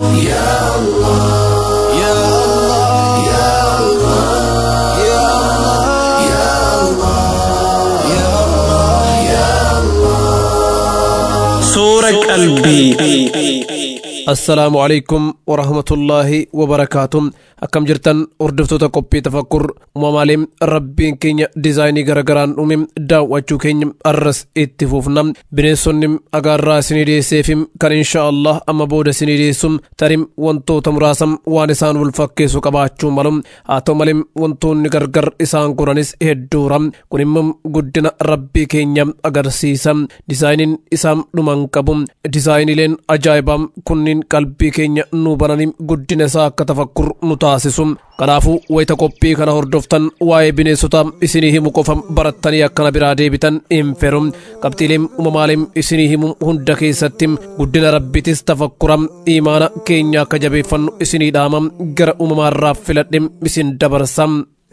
qalbii. assalaamu calaykum warahmatullaahi wabarakaatu akkam jirtan hordoftoota qophii tafakkur uumamaalee rabbiin keenya diizaayinii garagaraan uume daawwachuu keenya arras itti fufna bineensonni agaarraa isinii dhiyeesseef kan insha allah amma booda isinii dhiyeessu tarim wantoota muraasa waan isaan wal fakkeessu qabaachuu malu haa ta'u malee wantoonni gargar isaan godhanis hedduura kun immoo guddina rabbii keenya agarsiisa diizaayiniin isaan dhuman qabu diizaayiniileen ajaa'ibaa kunniin qalbii keenya nu bananii guddina isaa akka tafakkur nu taasisu kanaafuu wayita qophii kana hordoftan waa'ee bineensota isinii himu qofa barattanii akkana biraa deebitan hin feru qabxiileen uumamaaleen isinii himu hunda keessatti guddina rabbitis tafakkura imaana keenya akka jabeeffannu isinii dhaama gara uumamaarraa filadhe isin dabarsa.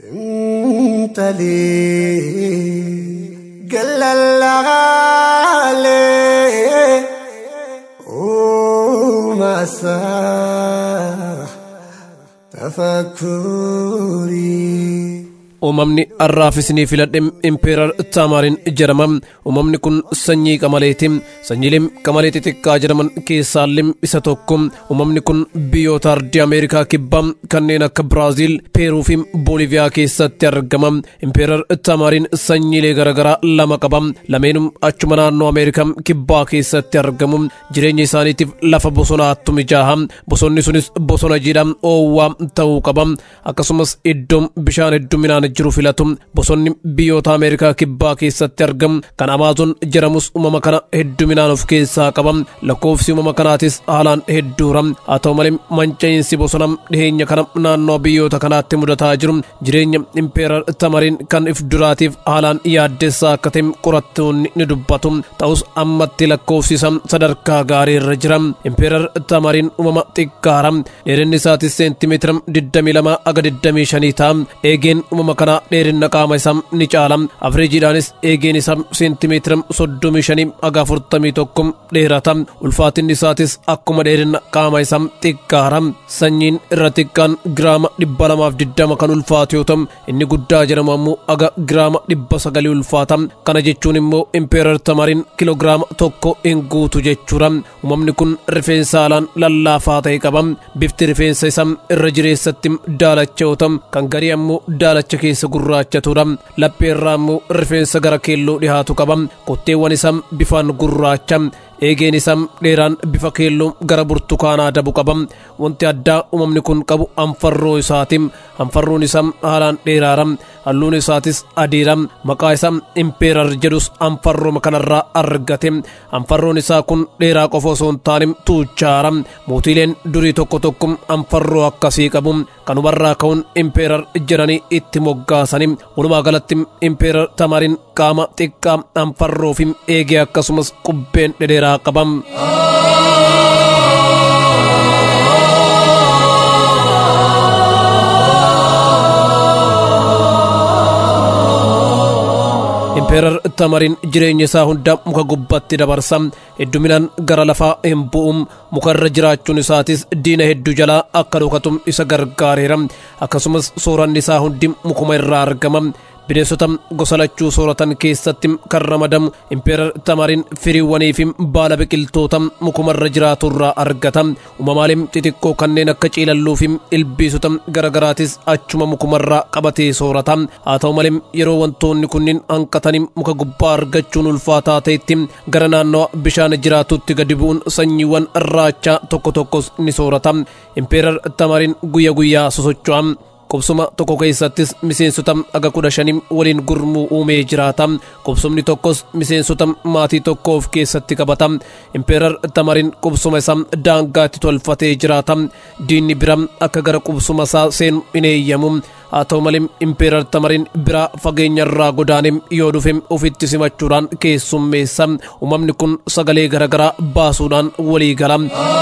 مساح تفكري uumamni har'aaf isinii filadhe impeerar taamaarin jedhama uumamni kun sanyii qamaleeti sanyiileen qamalee xixiqqaa jedhaman keessaallee isa tokko uumamni kun biyyoota ardii ameerikaa kibbaa kanneen akka biraaziil peeruu fi booliviyaa keessatti argama impeerar taamaarin sanyiilee garaagaraa lama qaba lameenum achuma naannoo ameerikaa kibbaa keessatti argamu jireenya isaaniitiif lafa bosonaattu mijaaha bosonni sunis bosona jiidhaa oowwaa ta'uu qaba akkasumas iddoon bishaan hedduminaan jiru filatu bosonni biyyoota ameerikaa kibbaa keessatti argamu kan amaazoon jedhamus uumama kana hedduminaan of keessaa qaba lakkoofsi uumama kanaatis haalaan hedduura haa ta'u malee manca'iinsi bosona dhiheenya kana naannoo biyyoota kanaatti mudataa jiru jireenya impeerar tamariin kan if duraatiif haalaan yaaddessaa akka ta'e qorattoonni ni dubbatu ta'us ammatti lakkoofsisa sadarkaa gaarii irra jira impeerar tamariin uumama xiqqaara dheerinni isaatis seentimeetira 22 aga 25 ta'a eegeen uumama kana dheerina qaama isaa ni caala afreejiidhaanis eegeen isaa seentimeetira 35 aga 41 dheerata ulfaatinni isaatis akkuma dheerina qaama isaa xiqqaara sanyiin irra xiqqaan giraama 220 kan ulfaatu yoo ta'u inni guddaa jedhamu ammoo aga giraama 900 ulfaata kana jechuun immoo impeerar tamariin kiloogiraama tokko hin guutu jechuudha uumamni kun rifeensa haalaan lallaafaa ta'e qaba bifti rifeensa isaa irra jireessatti daalacha yoo ta'u kan garii ammoo daalacha keessa gurraachatudha laphee irraa ammoo rifeensa gara keelloo dhihaatu qaba kotteewwan isaa bifaan gurraacha eegeen isaa dheeraan bifa keelloo gara burtukaanaa dabu qaba wanti addaa uumamni kun qabu anfarroo isaati anfarroon isaa haalaan dheeraara halluun isaatis adiidha maqaa isaa impeerar jedhus anfarrooma kanarraa argate anfarroon isaa kun dheeraa qofa osoo hin taane tuuchaara mootiileen durii tokko tokko anfarroo akkasii qabu kanumarraa ka'uun impeerar jedhanii itti moggaasani walumaa galatti impeerar tamariin qaama xiqqaa anfarroo fi eegee akkasumas qubbeen dhedheeraa qabam. impeerar tamariin jireenya isaa hunda muka gubbaatti dabarsa hedduminaan gara lafaa hin bu'um muka irra jiraachuun isaatis diina hedduu jalaa akka dhokatu isa gargaareera akkasumas sooranni isaa hundi mukuma irraa argama bineensota gosa lachuu sooratan keessatti kan ramadamu impeerar tamariin firiiwwanii fi baala biqiltoota mukumarra jiraatu irraa argata uumamaaleen xixiqqoo kanneen akka ciilalluu fi ilbiisota garaagaraatis achuma mukumarraa qabatee soorata haa ta'u malee yeroo wantoonni kunniin hanqatanii muka gubbaa argachuun ulfaataa ta'etti gara naannoo bishaan jiraatutti gadi bu'uun sanyiiwwan raachaa tokko tokkos ni soorata impeerar tamariin guyya guyyaa sosocho'a qubsuma tokko keessattis miseensota aga kudha shanii waliin gurmuu uumee jiraata qubsumni tokkos miseensota maatii tokko of keessatti qabata impeerar tamariin qubsuma isaa daangaatti tolfatee jiraata diinni bira akka gara qubsuma isaa seenu hin eeyyamu haa ta'u malee impeerar tamariin biraa fageenya irraa godaane yoo dhufe ofitti simachuudhaan keessummeessa uumamni kun sagalee garaagaraa baasuudhaan walii gala.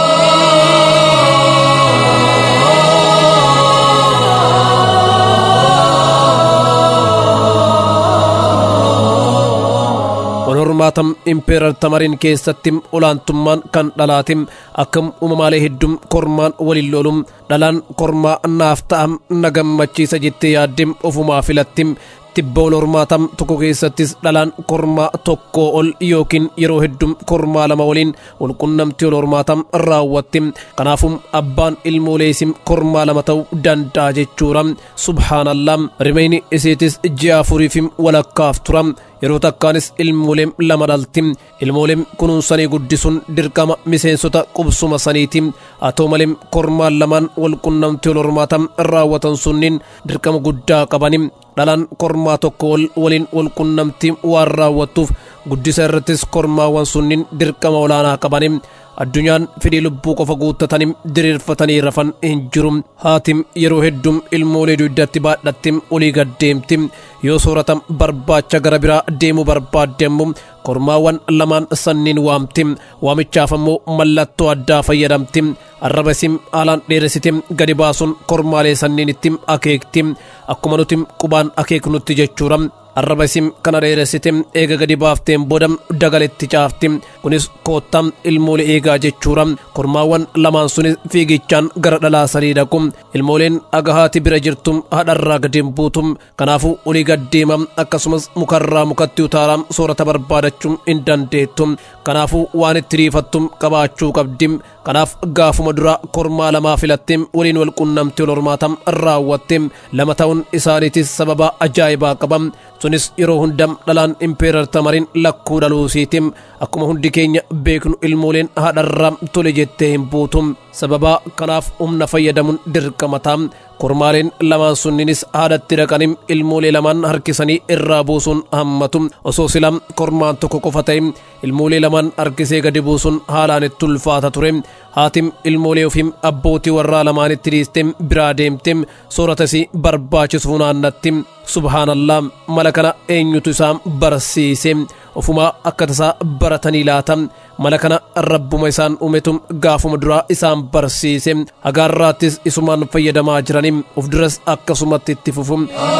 hormaatam impeerar tamariin keessatti olaantummaan kan dhalaati akkam uumamaalee hedduun kormaan waliin lolum dhalaan kormaa naaf ta'am na gammachiisa jettee yaadde ofumaa filatti tibba wal hormaataa tokko keessattis dhalaan kormaa tokko ol yookiin yeroo hedduu kormaa lama waliin walqunnamtii wal hormaataa raawwatti kanaafuu abbaan ilmoolee isii kormaa lama ta'uu danda'a jechuudha subhaanallah rimeyni isiitis ji'a afuriif walakkaaf tura yeroo takkaanis ilmoolee lama dhalti ilmoolee kunuunsanii guddisuun dirqama miseensota qubsuma saniiti haa ta'u malee kormaan lamaan walqunnamtii wal hormaataa raawwatan sunniin dirqama guddaa qabani dhalaan kormaa tokko wal waliin walqunnamtii waan raawwattuuf guddisa irrattis kormaawwan sunniin dirqama olaanaa qabani addunyaan fedhii lubbuu qofa guuttatanii diriirfatanii rafan hin jiru haatim yeroo hedduu ilmoolee dugdatti baadhatti olii gaddeemti yoo soorata barbaacha gara biraa deemuu barbaaddeemmu kormaawwan lamaan sanniin waamti waamichaaf ammoo mallattoo addaa fayyadamti arraba isim haalaan dheeressite gadi baasuun kormaalee sanniin itti akeekti akkuma nuti qubaan akeeknutti jechuudha arraba isim kana dheeressite eega gadi baafteen booda dagaletti caafti kunis koottaa ilmoolee eegaa jechuudha kormaawwan lamaan sunis fiigichaan gara dhalaa sanii dhaqu ilmooleen agahaati bira jirtu haadharraa gadi hin buutu kanaafuu olii gaddeema akkasumas mukarraa mukatti utaalaa soorata barbaadachuu hin dandeettu kanaafuu waan itti riifattu qabaachuu qabdi kanaaf gaafuma dura kormaa lamaa filatte waliin wal qunnamtii wal hormaata raawwatte lama ta'uun isaaniitis sababa ajaa'ibaa qaba sunis yeroo hunda dhalaan impeerar tamariin lakkuu dhaluusiiti akkuma hundi keenya beeknu ilmooleen haadharraa tole jettee hin buutu sababa kanaaf humna fayyadamuun dirqamataa kormaaleen lamaan sunniinis haadhatti dhaqanii ilmoolee lamaan harkisanii irraa buusuun hammatu osoo silaa kormaan tokko qofa ta'e ilmoolee lamaan harkisee gadi buusuun haalaan itti ulfaata ture haatim ilmoolee ofiim abbootii warraa lamaanitti dhiiste biraa deemte sooratasii barbaachisu funaannatti subhaanallaa mala kana eenyutu isaan barsiise ofumaa akka tasaa baratanii laata mala kana rabbuma isaan uumetu gaafuma duraa isaan barsiise hagaarraattis isumaan fayyadamaa jiranii of duras akkasumatti itti fufu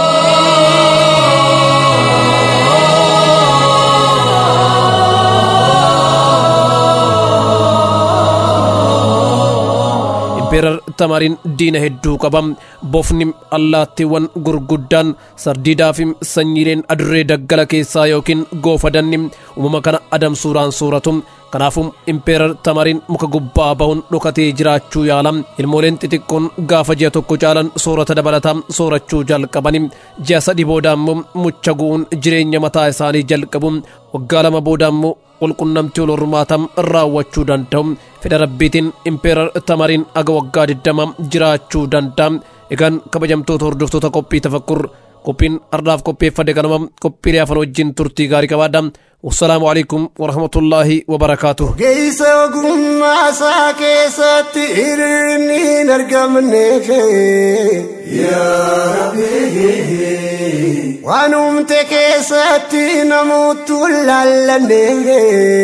impeerar tamariin diina hedduu qaba bofni allaattiiwwan gurguddaan sardiidaa fi sanyiileen adurree daggala keessaa yookiin goofadanni uumama kana adamsuudhaan sooratu kanaafuu impeerar tamariin muka gubbaa bahuun dhokatee jiraachuu yaala ilmooleen xixiqqoon gaafa ji'a tokko caalan soorata dabalataa soorachuu jalqabani ji'a sadii booda immoo mucha gu'uun jireenya mataa isaanii jalqabu waggaa lama booda immoo walqunnamtii wal hormaataa raawwachuu danda'u fedha rabbiitiin impeerar tamariin aga waggaa diddama jiraachuu danda'a egaan kabajamtoota hordoftoota qophii tafakkur qophiin ardaaf qopheeffade kanuma qophiilee afan wajjin turtii gaarii qabaadha wassalaamu alaikum warahmatullaahi wabarakaatuh Geessa ogummaa isaa keessatti hir'inni hin argamneef waan uumte keessatti namoottu laallanne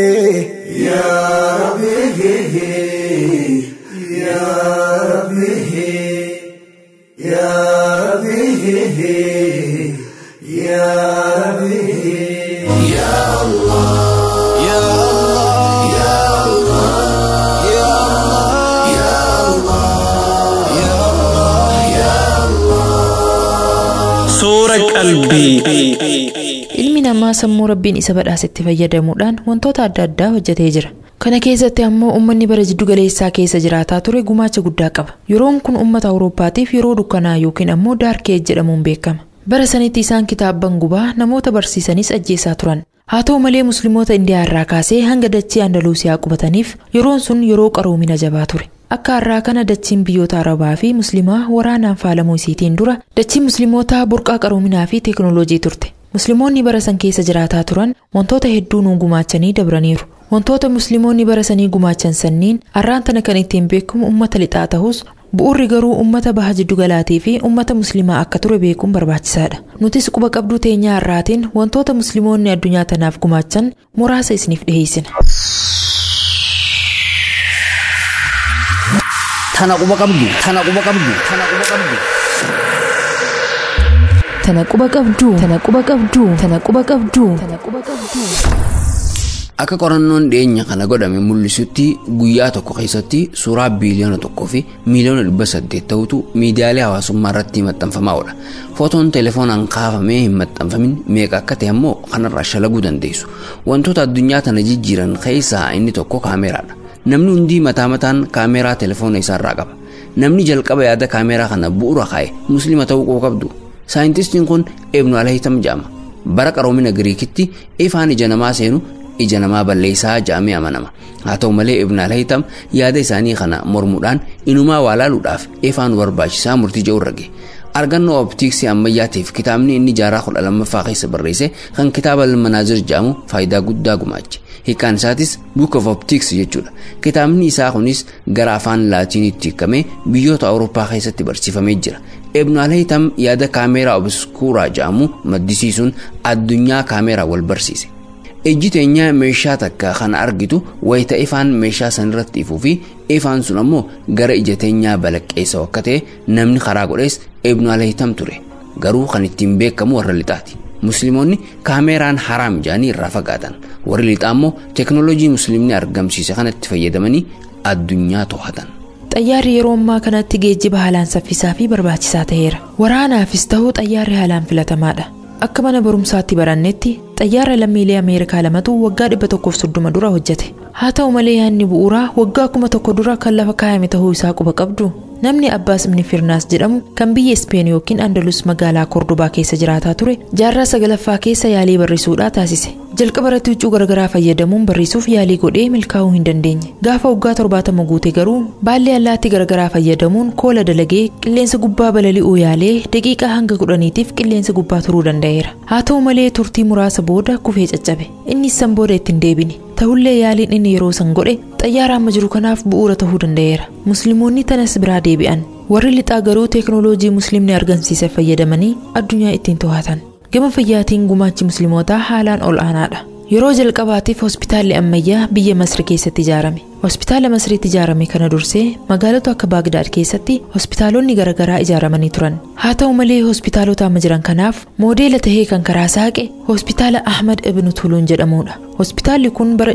Suura qalbii. Ilmi namaa sammuu rabbiin isa badhaasetti fayyadamuudhaan wantoota adda addaa hojjetee jira. Kana keessatti ammoo uummanni bara jiddu galeessaa keessa jiraataa ture gumaacha guddaa qaba. Yeroon kun uummata Awurooppaatiif yeroo dukkanaa yookiin ammoo daarkeej jedhamuun beekama. Bara sanitti isaan kitaabban gubaa namoota barsiisanis ajjeesaa turan. Haa ta'u malee musliimoota Indiyaa irraa kaasee hanga dachee Andaluusiyaa qubataniif yeroon sun yeroo qaroomina jabaa ture. Akka har'aa kana dachiin biyyoota Arabaa fi Musliimaa waraanaan faalamuu isiitiin dura dachiin Musliimotaa burqaa qaroominaa fi teekinooloojii turte. Musliimoonni bara san keessa jiraataa turan wantoota hedduu nuun gumaachanii dabraniiru. Wantoota Musliimoonni bara sanii gumaachan sanniin har'aan tana kan ittiin beekamu uummata lixaa ta'us bu'urri garuu uummata baha jiddu galaatii fi uummata musliimaa akka ture beekuun barbaachisaadha. Nutis quba qabduu teenyaa har'aatiin wantoota Musliimoonni addunyaa tanaaf gumaachan muraasa isiniif dhiheessina. Tana quba qabdu. Tana quba qabdu. Tana quba qabdu. Tana quba qabduu. Tana quba qabduu. Tana quba qabduu. Tana quba qabduu. akka qorannoon dhiyeenya kana godhame mul'isutti guyyaa tokko keessatti suuraa biiliyoona tokkoo fi miiliyoona dhibba saddeet ta'utu miidiyaalee hawaasummaa irratti maxxanfamaa oola footoon telefoonaan kaafamee hin maxxanfamin meeqa akka ta'e ammoo kanarraa shalaguu dandeessu wantoota addunyaa tana jijjiiran keessaa inni tokko kaameeraadha namni hundi mataa mataan kaameeraa telefoona isaarraa qaba namni jalqaba yaada kaameeraa kana bu'uura kaa'e muslima ta'uu qaba qabdu saayintistiin kun ibnu alhayitam jedhama bara qaroomina giriikitti ifaan ija namaa seenu ija namaa balleessaa jedhamee amanama haa ta'u malee ibn alhayitam yaada isaanii kana mormuudhaan inumaa waa laaluudhaaf ifaan barbaachisaa murtii jedhu irra gahe argannoo optiksii ammayyaatiif kitaabni inni jaarraa kudha lammaffaa keessa barreesse kan kitaaba almanaazir jedhamu faayidaa guddaa gumaache hiikaan isaatis book of optics jechuudha kitaabni isaa kunis gara afaan laatiinitti hiikamee biyyoota awurooppaa keessatti barsiifamee jira ibnu alhayitam yaada kaameeraa obskuuraa jedhamu maddisiisuun addunyaa kaameeraa wal barsiise ijji teenya meeshaa takka kan argitu wayita ifaan meeshaa san irratti ifuu fi ifaan sun ammoo gara ija teenyaa balaqqeessa akka ta'e namni karaa godhees ibnu alhayitam ture garuu kan ittiin beekamu warra lixaati musliimoonni kaameeraan haraam jedhanii irraa fagaatan warri lixaa ammoo teeknooloojii musliimni argamsiise kanatti fayyadamanii addunyaa to'atan. xayyaarri yeroo ammaa kanatti geejjiba haalaan saffisaa fi barbaachisaa ta'eera waraanaafis ta'uu xayyaarri haalaan filatamaadha akka mana barumsaatti barannetti xayyaara lammiilee ameerikaa lamatu waggaa 130 dura hojjete haa ta'u malee yaadni bu'uuraa waggaa kuma tokko dura kan lafa kaayame ta'uu isaa quba qabdu namni abbaas ibni firnaas jedhamu kan biyya ispeen yookiin andalus magaalaa kordobaa keessa jiraataa ture jaarraa sagalaffaa keessa yaalii barreessuudhaa taasise jalqaba irratti huccuu garagaraa fayyadamuun barreessuuf yaalii godhee milkaa'uu hin dandeenye gaafa waggaa torbaatama guute garuu baallee allaattii garagaraa fayyadamuun koola dalagee qilleensa gubbaa balali'uu yaalee daqiiqaa hanga kudhaniitiif qilleensa gubbaa turuu danda'eera haa ta'u malee turtii muraasa booda kufee caccabe innis san booda ittiin deebine ta'ullee yaaliin inni yeroo san godhe xayyaara amma jiru kanaaf bu'uura ta'uu danda'eera musliimoonni tanas biraa deebi'an warri lixaa garuu teeknooloojii musliimni argamsiise fayyadamanii addunyaa ittiin to'atan gama fayyaatiin gumaachi musliimotaa haalaan ol aanaadha yeroo jalqabaatiif hospitaalli ammayyaa biyya masri keessatti ijaarame hospitaala masriitti ijaarame kana dursee magaalota akka baagdaad keessatti hospitaalonni garaagaraa ijaaramanii turan haa ta'u malee hospitaalota amma jiran kanaaf moodeela tahee kan karaa saaqe hospitaala ahmad ibnu tuluun jedhamudha hospitaalli kun bara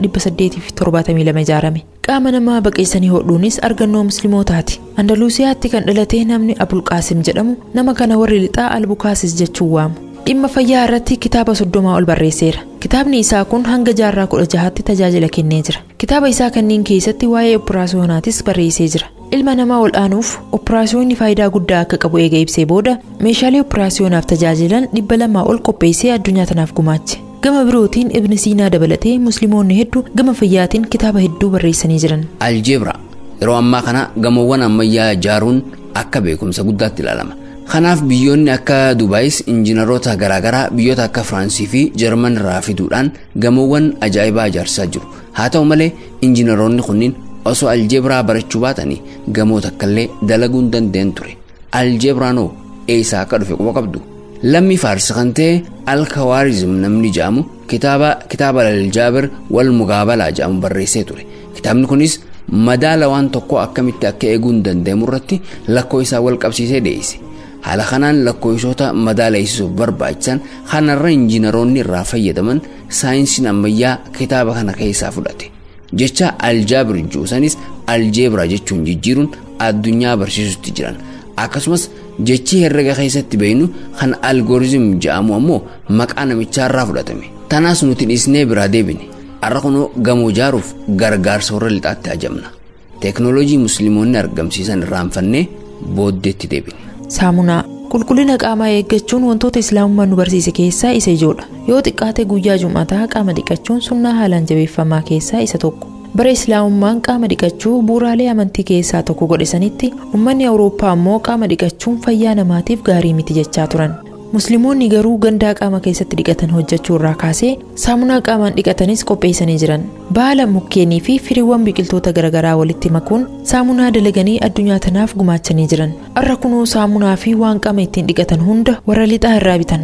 1872 ijaarame qaama namaa baqeessanii hodhuunis argannoo muslimootaati andaluusiyaatti kan dhalate namni abulqaasim jedhamu nama kana warri lixaa albukaasis jechuun waamu dhimma fayyaa irratti kitaaba soddomaa ol barreesseera kitaabni isaa kun hanga jaarraa kudha jahaatti tajaajila kennee jira kitaaba isaa kanneen keessatti waa'ee operaasiyonaatis barreessee jira ilma namaa ol aanuuf operaasiyoonni faayidaa guddaa akka qabu eega ibsee booda meeshaalee operaasiyonaaf tajaajilan dhibba lamaa ol qopheessee addunyaa tanaaf gumaache gama birootiin ibni siinaa dabalatee musliimoonni hedduu gama fayyaatiin kitaaba hedduu barreessanii jiran aljeebra yeroo ammaa kana gamoowwan ammayyaa ijaaruun akka beekumsa guddaatti ilaalama kanaaf biyyoonni akka dubaayis injiinaroota garaagaraa biyyoota akka firaansii fi jarman irraa fiduudhaan gamoowwan ajaa'ibaa ijaarsaa jiru haa ta'u malee injiinaroonni kunniin osoo aljeebraa barachuu baatanii gamoo takkallee dalaguu hin danda'an ture aljeebraanoo eessaa akka dhufe quba qabdu lammii faarsi kan ta'e alkawaarizm namni jedhamu kitaaba kitaaba aljaabir wal mugaabalaa jedhamu barreessee ture kitaabni kunis madaala waan tokko akkamitti akka eeguu hin danda'amu irratti lakkoo isaa wal qabsiisee dhiyeesse haala kanaan lakkoofsota madaaleessisuuf barbaachisan kanarra injiinaroonni irraa fayyadaman saayinsiin ammayyaa kitaaba kana keessaa fudhate jecha aljaabir juusanis aljeebraa jechuun jijjiiruun addunyaa barsiisutti jiran akkasumas jechi herrega keessatti beeynu kan algooriizim jedhamu ammoo maqaa namichaarraa fudhatame tanaas nuti dhiisnee biraa deebine har'a kunoo gamoo ijaaruuf gargaarsa warra lixaatti ajamna teeknooloojii musliimoonni argamsiisan irraanfannee booddeetti deebine. saamunaa qulqullina qaamaa eeggachuun wantoota islaamummaan nu barsiise keessaa isa ijoodha yoo xiqqaate guyyaa jum'ataa qaama dhiqachuun sunnaa haalaan jabeeffamaa keessaa isa tokko bara islaamummaan qaama dhiqachuu bu'uuraalee amantii keessaa tokko godhisanitti ummanni awurooppaa ammoo qaama dhiqachuun fayyaa namaatiif gaarii miti jechaa turan musliimoonni garuu gandaa qaama keessatti dhiqatan hojjechuu irraa kaasee saamunaa qaamaan dhiqatanis qopheessanii jiran baala mukkeenii fi firiiwwan biqiltoota garaagaraa walitti makuun saamunaa dalaganii addunyaa tanaaf gumaachanii jiran har'a kunoo saamunaa fi waan qaama ittiin dhiqatan hunda warra lixaa irraa bitan.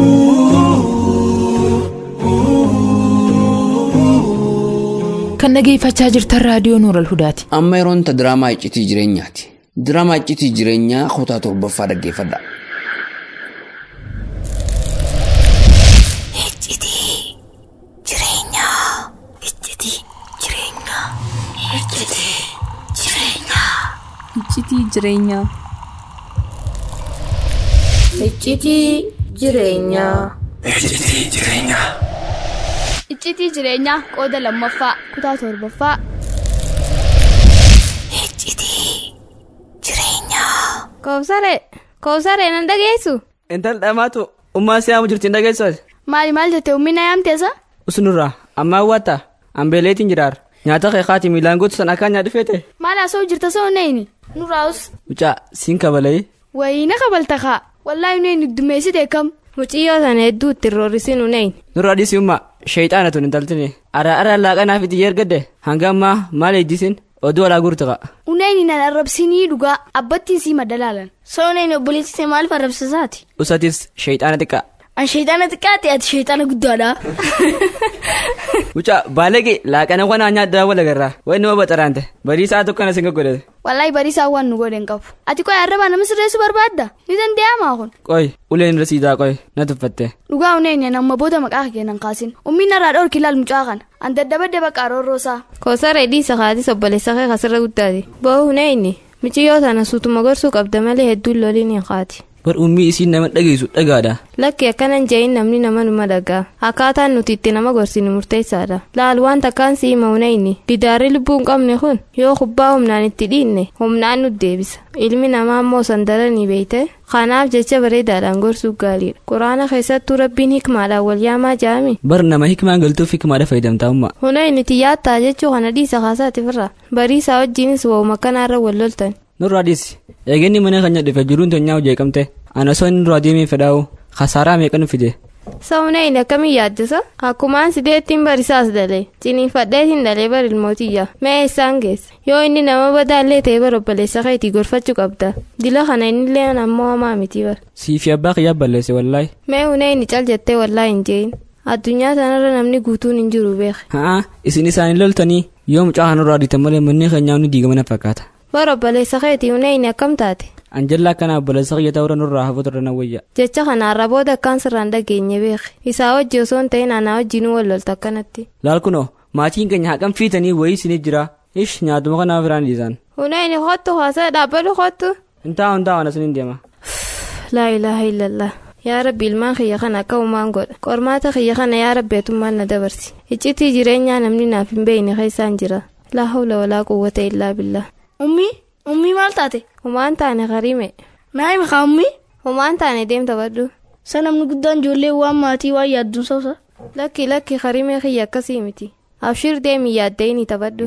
kan dhageeffachaa jirtan raadiyoo nuural hudaati. amma yeroon ta diraamaa iccitii jireenyaati diraamaa iccitii jireenyaa kutaa torbaffaa dhaggeeffadha. jireenyaa. Iccitii jireenyaa. Iccitii jireenyaa. Iccitii jireenyaa qooda lammaffaa kutaa torbaffaa. Iccitii jireenyaa. Koobsaree koobsaree nan dhageessu. Intal dhamaatu ummaa siyaamu jirti hin dhageessu. Maali maal jette ummina yaamteessa? Usunurraa ammaa hawwata ambeeleetiin jiraar nyaata keekaati miilaan gootu san akkaan nyaadhu feete. Maal haasa'u jirta soo neeyini nurraa'us. Mucaa siin kabalee. Wayii na kabalta kaa wallaahi neeyini dummeessite kam. Muciyyoo sana hedduu itti roorrisiin uneeyini. Nurraa dhiisii ummaa sheeyxaana tun intaltini ara ara laaqanaaf itti yergadde hanga ammaa maal eejjisin oduu alaa guurtu qa'a. Uneen nan arrabsinii dhugaa abbattiin sii madalaalan. Sooneen obboleessitee maaliif arrabsisaati? Usatis sheeyxaana xiqqaa. An sheexaana xiqqaate ati sheexaana guddaadha. Mucaa baaleege laaqana wanaa nyaaddaa wal agarraa wayi nama baxaraante bariisaa tokko na singa godhate. Wallaahi bariisaa waan nu godhen qabu. Ati qoy arrabaa nama sirreessu barbaadda? Ni danda'amaa kun. Qoy uleen rasiidaa qoy na tuffatte. Dhugaa uneen nama booda maqaa keenan kaasin. Ummiin narraa dhoorki ilaal mucaa kana. An daddabadde bakka roorroosaa. Koosaree dhiisa kaatis obboleessa kee kasirra guddaati. Boo uneeyini muciyyoo sana suutuma gorsuu qabda malee hedduun loliin hin qaati. Bar ummii isiin nama dhageessu dhagaadha. Lakki akkanan jeeyin namni nama numa dhagaa. Akkaataan nuti itti nama gorsinu murteessaadha. Laal waan takkaan sii maunayni. Didaarri lubbuu hin qabne kun yoo kubbaa humnaan itti dhiinne humnaan nu deebisa. Ilmi namaa immoo sandaranii beeyte. Kanaaf jecha bareedaadhaan gorsuu gaariidha. Quraana keessattuu rabbiin hikmaadhaan wal yaamaa jaami. Bar nama hikmaan galtuuf hikmaadha fayyadamtaa umma. Hunayni itti yaattaa jechuu kana dhiisa kaasaati firra. Bariisaa wajjinis waa'uma kanaarra wal loltan. Nurraa dhiisi. Eegenni mana kan dhufe jiruun tonyaa hojii eegamte. Ana soo inni duraa deemee fedhaa'u kasaaraa meeqa nu fide. Sa'uuneen akkamii yaaddisa? Akkumaan sideettiin barisaas dalee ciniinfadheetiin dalee bar ilmootiyya mee eessaan geesse yoo inni nama badaallee ta'e bar obboleessa keetii gorfachuu qabda dila kana innillee ammoo hamaa miti bar. Siifi abbaa kiyyaa balleesse wallaahi. Mee huneen cal jettee wallaahi hin jeeyin addunyaa sanarra namni guutuun hin jiru beeke. Haa isin isaanii loltanii yoo mucaa kanarraa dhiitan malee manni keenyaa ni diigama fakkaata. Bar obboleessa keetii huneen akkam taate? Anjallaa akkana obboleessa kiyya ta'uu nurraa hafuu turre nawwayya. Jecha kanaarra booda akkaan sirraan dhageenye beeke. Isaa hojii osoo hin ta'in anaa wajjin wal lolta akkanatti. Laal kunoo maatiin keenya haqam fiitanii wayii isinii jira. Ish nyaatuma kanaaf biraan dhiisan. Huneen kottu haasaa dhaabbatu kottu. Intaa hundaa waan asiniin deema. Laa ilaaha illallah. Yaa rabbi ilmaan kiyya kana akka uumaan godha. Qormaata kiyya kana yaa rabbeetummaan na dabarsi. Iccitii jireenyaa namni naaf hin beeyne keessaan jira. Laa hawla walaa quwwata illaa billah. Ummii ummii maal taate? Humaan taane qarime. Naa hima kaa ummii? Humaan taane deemta baddu. Sa namni guddaan ijoollee waan maatii waan yaadduun soosa. Lakki lakki qarimee kiyya akkasii miti. Abshir deemi yaaddee ni taphadhu.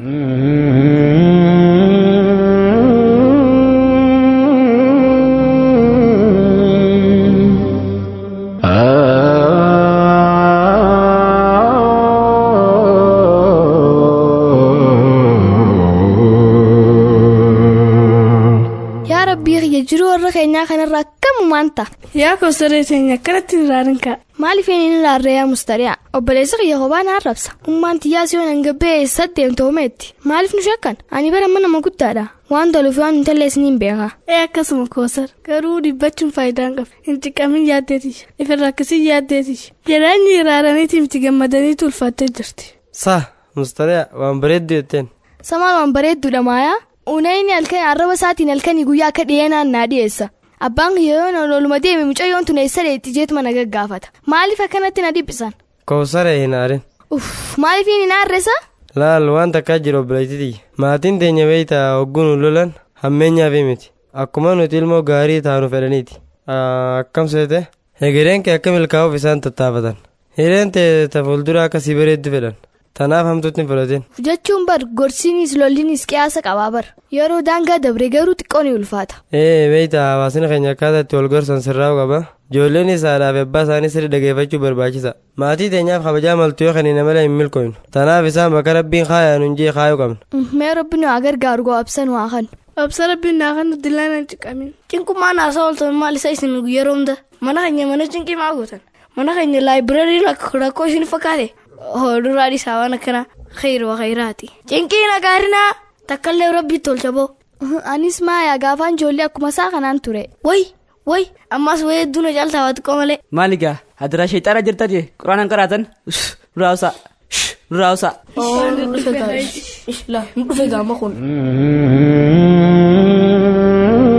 jiruu warra keenyaa kanarraa akkamumaan ta'a. Yaa koosaree teenya akkanatti irraan ka'a. Maaliif inni ilaarree yaa mustari'a? Obboleessa kiyya kophaa na arrabsa. Ummaan tiyyaa siyoon hangabbee eessa deemte homeetti. Maaliif nu shakkan? Ani bara mana nama guddaadha. Waan toluuf waan hin talleessin hin beeka. Ee akkasuma koosar garuu dhibbachuun faayidaan qaba. Hin xiqqamin yaaddeetish. Ifirra akkasii yaaddeetish. Jedhanii iraaraniitii miti gammadanii tulfaattee jirti. Saa mustari'a waan bareeddu jetteen. Samaan waan bareedduudha maayaa. Unayni halkan arraba isaatiin halkanii guyyaa akka dhiyeenaan naa dhiyeessa. Abbaan kiyya yoo oluma deeme mucayyoon tun eessa dheetti jeetuma na gaggaafata. Maaliif akkanatti na dhiphisan? Koosaree hin aarin. Uff maaliif hin aarresa? Laal waan takkaa jiru obboleettiti. Maatiin teenya beeytaa hogguun lolan hammeenyaaf miti. Akkuma nuti ilmoo gaarii taanu fedhaniiti. Akkam seete? Egereen kee akka milkaa'uuf isaan tattaafatan. Hireen tee ta fuuldura akkasii bareeddu fedhan. Tanaaf hamtuutti hin fudhatin. Jechuun bar gorsiinis lollinis qiyaasa qabaa bar. Yeroo daangaa dabre garuu xiqqoo ni ulfaata. Ee beeyta hawaasni keenya akkaataa itti wal gorsan sirraa'u qaba. Ijoolleen isaadhaaf abbaa isaanii sirri dhageeffachuu barbaachisa. Maatii teenyaaf kabajaa maltuu yoo kenniina malee hin milkooynu. Tanaaf isaan bakka rabbiin kaayaan hunjii kaayuu qabna. Mee rabbi nu haa gargaaru goo absan waa kan. Absa rabbiin naa kan dillaan hin ciqamin. Cinqummaa naasaa ooltan maal isa isin yeroo hunda. Mana keenya mana cinqii maa gootan. Mana keenya laayibireerii rakkoo isin fakkaate. Hoduraa isaa waan akkana khayru khayraati. Cinqii nagaarinaa takkallee rabbi tolcha boo. Anis maayaa gaafaan ijoollee akkuma isaa kanaan ture. Way way ammas wayii hedduu na caaltaa waa xiqqoo malee. Maali gaa adiraa sheexaana jirta jee quraanaan qaraatan duraawusaa duraawusaa. Dhufe gaama kun.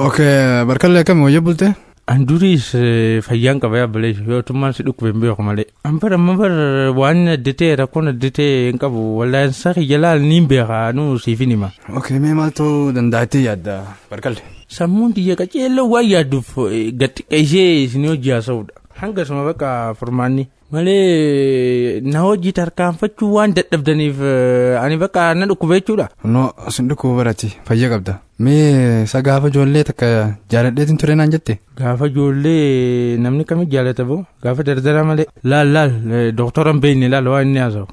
Okay, barkallee akkami wayya bulte? An duriis fayyaan qaba yaabbalee yootummaan si dhukkube hin beeku malee. An bara amma bara waan addatee rakkoon addatee hin qabu wallaan saki jalaal ni beeka nuu siifin hima. Okay, mee maal ta'uu danda'attee yaadda barkalle? Sammuun xiyya qaceelloo waan yaadduuf gaxxiqa ishee isin hojii haasa'udha. Hanga suma bakka furmaanni. Malee na hojii tarkaanfachuu waan dadhabdaniif ani bakka na dhukkube jechuudha. No, sin dhukkuba barati fayya qabda. Mee isa gaafa ijoollee takka jaaladheetin ture naan jette? Gaafa ijoollee namni kamii jaalata boo gaafa dardara malee laal laal dooktora hin beekne laal waan inni haasa'u.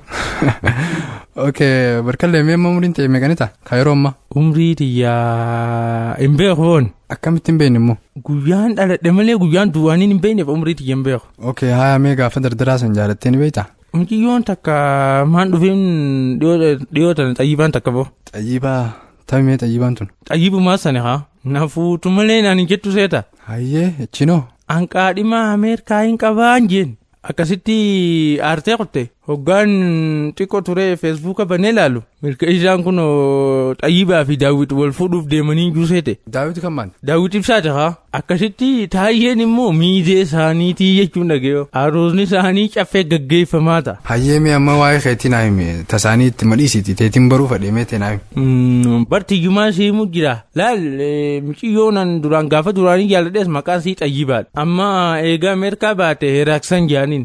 Okay, barkallee mee amma umriin ta'e meeqanita? Ka yeroo ammaa? Umrii tiyyaa hin beeku woon. Akkamitti hin beekne immoo? Guyyaan dhaladhe malee guyyaan duwwaaniin hin beekneef umrii tiyya hin beeku. Okay, haa mee gaafa dardaraa san jaalattee ni beektaa? Mucayyoon takka maan dhufeen dhiyootan xayyibaan takka boo. Xayyibaa taphimee xayyibaan tun. Xayyibumaa sani haa na fuutu malee naan hin jettu seeta. Hayyee echinoo. Anqaadhimaa Ameerikaa hin qabaan jeen. Akkasitti aartee qotte hoggaan xiqqoo ture feesbuuka banee ilaalu milka isaan kun xayyibaa fi daawwit wal fuudhuuf deemanii juuseete. Daawwit kan maal? Daawwit ibsaate haa akkasitti taayyeen immoo miidee isaaniitii jechuun dhageeyo aroosni isaanii caffee gaggeeffamaa ta'a. Hayyee mee amma waa'ee keetii naa himi tasaanii itti madhiisiti teetiin baruu fadhee mee naa himi. Bartiyyumaa siimuu jira laal mucayyoonan duraan gaafa duraanii jaalladhees maqaan sii xayyibaadha amma eegaa Ameerikaa baate heraaksan jaaniin.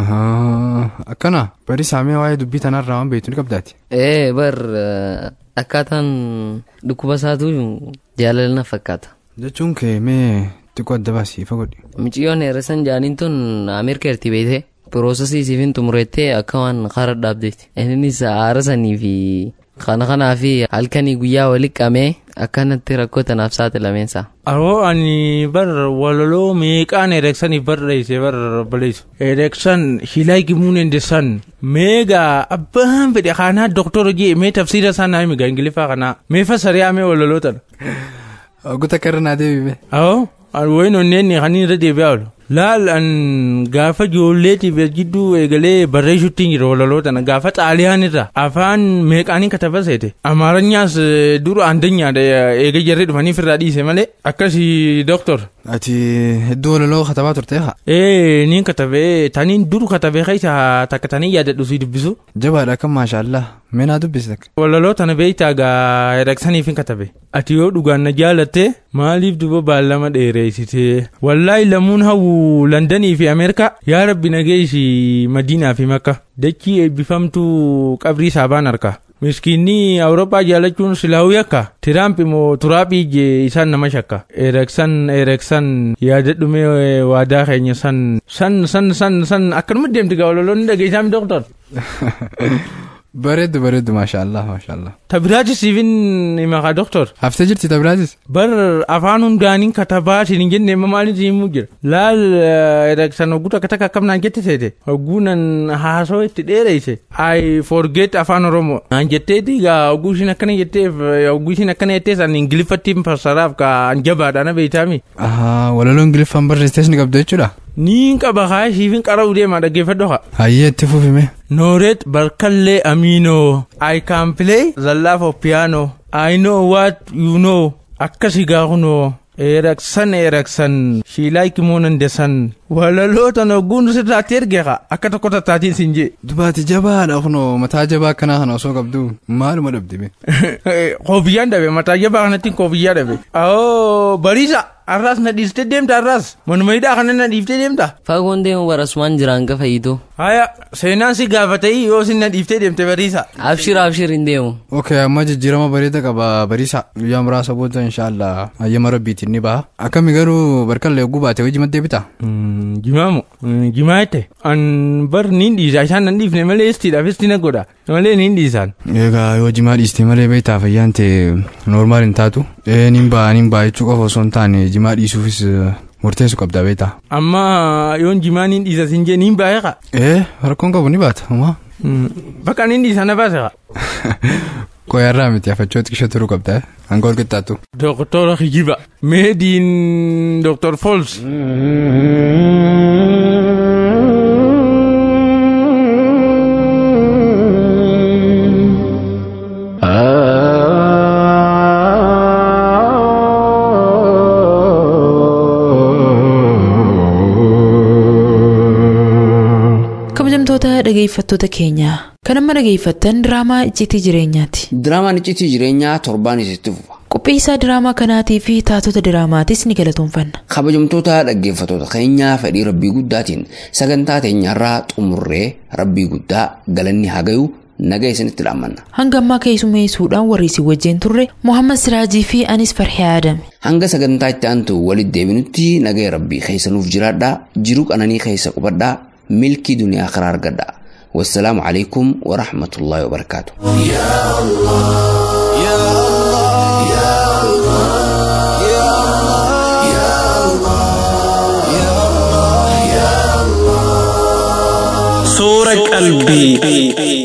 Akkana bari saamee waa'ee dubbii tanarraa waan beektu ni qabdaati. Ee bar akkaataan dhukkuba isaatu jaalala na fakkaata. Jechuun kee mee xiqqoo adda baasiifa godhi. Mucayyoon heerasan jaaniin tun Ameerika erti beekte piroosesii siifin xumurettee akka waan karaa dhaabdeeti. Innis aara sanii fi kana kanaa fi halkanii guyyaa walitti qabee akkanatti rakkoo tanaaf saaxilameensa. Aroo ani bar walaloo meeqaan ereksaniif barreesse bar baleessu. Ereksan shilaa gimuun endesan meegaa abbaan fedhe kanaa doktora jee mee tafsiira isaa naa himi ingiliffaa kanaa mee fasariyaa mee walaloo tana. Oguta karra naa deebime. Awoo wayin onneen kan irra deebi'aa oolu. Laal an gaafa ijoolleetiif jidduu eegalee barreessuutti jira walaloo tana gaafa xaaliyaan irra afaan meeqaanii kataba seete amaaranyaas dura andanyaadha eega jarri dhufaniif irraa dhiise malee akkasii doktor. Ati hedduu walaloo katabaa turte haa? Ee niin katabee taniin dur katabee keessa takka tanii yaadadhu si dubbisu. Jabaadha kan maashaallah mee naa dubbisi takka. Walaloo tana beektaa gaa ereksaniif hin katabe. Ati yoo dhugaan na jaalatte maaliif duba baallama dheereessite wallaahi lamuun hawwu Londanii fi Ameerikaa yaa rabbi nageessi Madiinaa fi Makka dachii eebbifamtuu qabrii saabaan harka. Miskiinni Awurooppaa jaalachuun silaawuu yakka Tiraamp immoo turaaphii ijee isaan nama shakka. Ereksan ereksan yaadadhumee waadaa keenya san san san san san akkanuma deemti gaa walaloonni dhageessaami doktor. Bareeddu bareeddu maashaallah maashaallah. Tabiraatis siifin himakaa doktor. Haftee jirti tabiraatis? Bar afaan hundaaniin katabaa siin hin jenne amma maaliif himuu jira. Laal ereksan hogguu takka takka akkam naan jette seete. Hogguu nan haasoo itti dheereyse. I forget afaan oromoo. Naan jetteeti gaa hogguu ishiin akkana jetteef hogguu ishiin akkana jettees ani ingiliffattiin fassaraaf kaa an jabaadha na beeytaami. Walaloo ingiliffaan barreessitees ni qabda jechuudha. Niin qaba kaa siifin qara'uu deemaa dhaggeeffadhu haa. Hayyee itti fufime. Nooret Barkallee Amino. I can play the love of piano. I know what you know. Akkasi gaafnoo. Ereksan ereksan. She like moonan desan. Walaloota nogguun sirraatti ergeeqa akka tokko tattaatiin siin jee. Dubaati jabaadha kunoo mataa jabaa akkanaa kana osoo qabdu maaluma dhabdime. Koofiyyaan dhabe mataa jabaa kanatti koofiyyaa dhabe. Awoo bariisa. Arraas na dhiistee deemta arraas manuma hidhaa kana na dhiiftee deemta. Fagoon deemu barasumaan jiraan gafa hiitoo. Haya seenaan si gaafatee yoo sin na dhiiftee deemte bariisa. Abshir abshir hin deemu. Okay amma jijjiirama bareeda qaba bariisa guyyaa muraasa booda inshaallah hayyama rabbiitiin ni baha. Akkami garuu barkallee hogguu baate hojii maddee bita. Jimaamu jimaa jette an bar niin dhiisa isaan nan dhiifne malee istiidhaaf istina godha malee niin dhiisaan. Egaa yoo jimaa dhiiste malee beektaa fayyaan ta'e noormaal hin taatu. Ee niin ba'a niin ba'a jechuu qofa osoo hin taane jimaa dhiisuufis murteessu qabda beektaa. Amma yoon jimaa niin dhiisa sin jee niin baa'eeqa. Ee rakkoon qabu ni baata homaa. Bakka niin dhiisa na baaseqa. Koyarraa miti afachoo xiqqishoo turuu qabda hanga ol qixxaatu. Doktora Hijiba. Meediin Doktor Fols. kabajamtoota dhageeffattoota keenyaa kan amma dhageeffattan diraamaa icciitii jireenyaati. Diraamaan icciitii jireenyaa torbaan isitti fufa. Qopheessaa diraamaa kanaatii fi taatota diraamaatis ni galatoomfanna. Kabajamtoota dhaggeeffattoota keenyaa fedhii rabbii guddaatiin sagantaa teenyarraa xumurree rabbii guddaa galanni haa gayu naga isinitti dhaammanna. Hanga ammaa keessummeessuudhaan warri isin wajjin turre Muhammad Siraajii fi anis Farhee Adame. Hanga sagantaa itti aantu walitti deebinutti nagaya rabbii keessanuuf jiraadhaa jiruu qananii keessa qubadhaa milkii duniyaa karaa argadhaa. والسلام عليكم ورحمة الله وبركاته يا الله يا الله يا الله يا الله يا الله صورة قلبي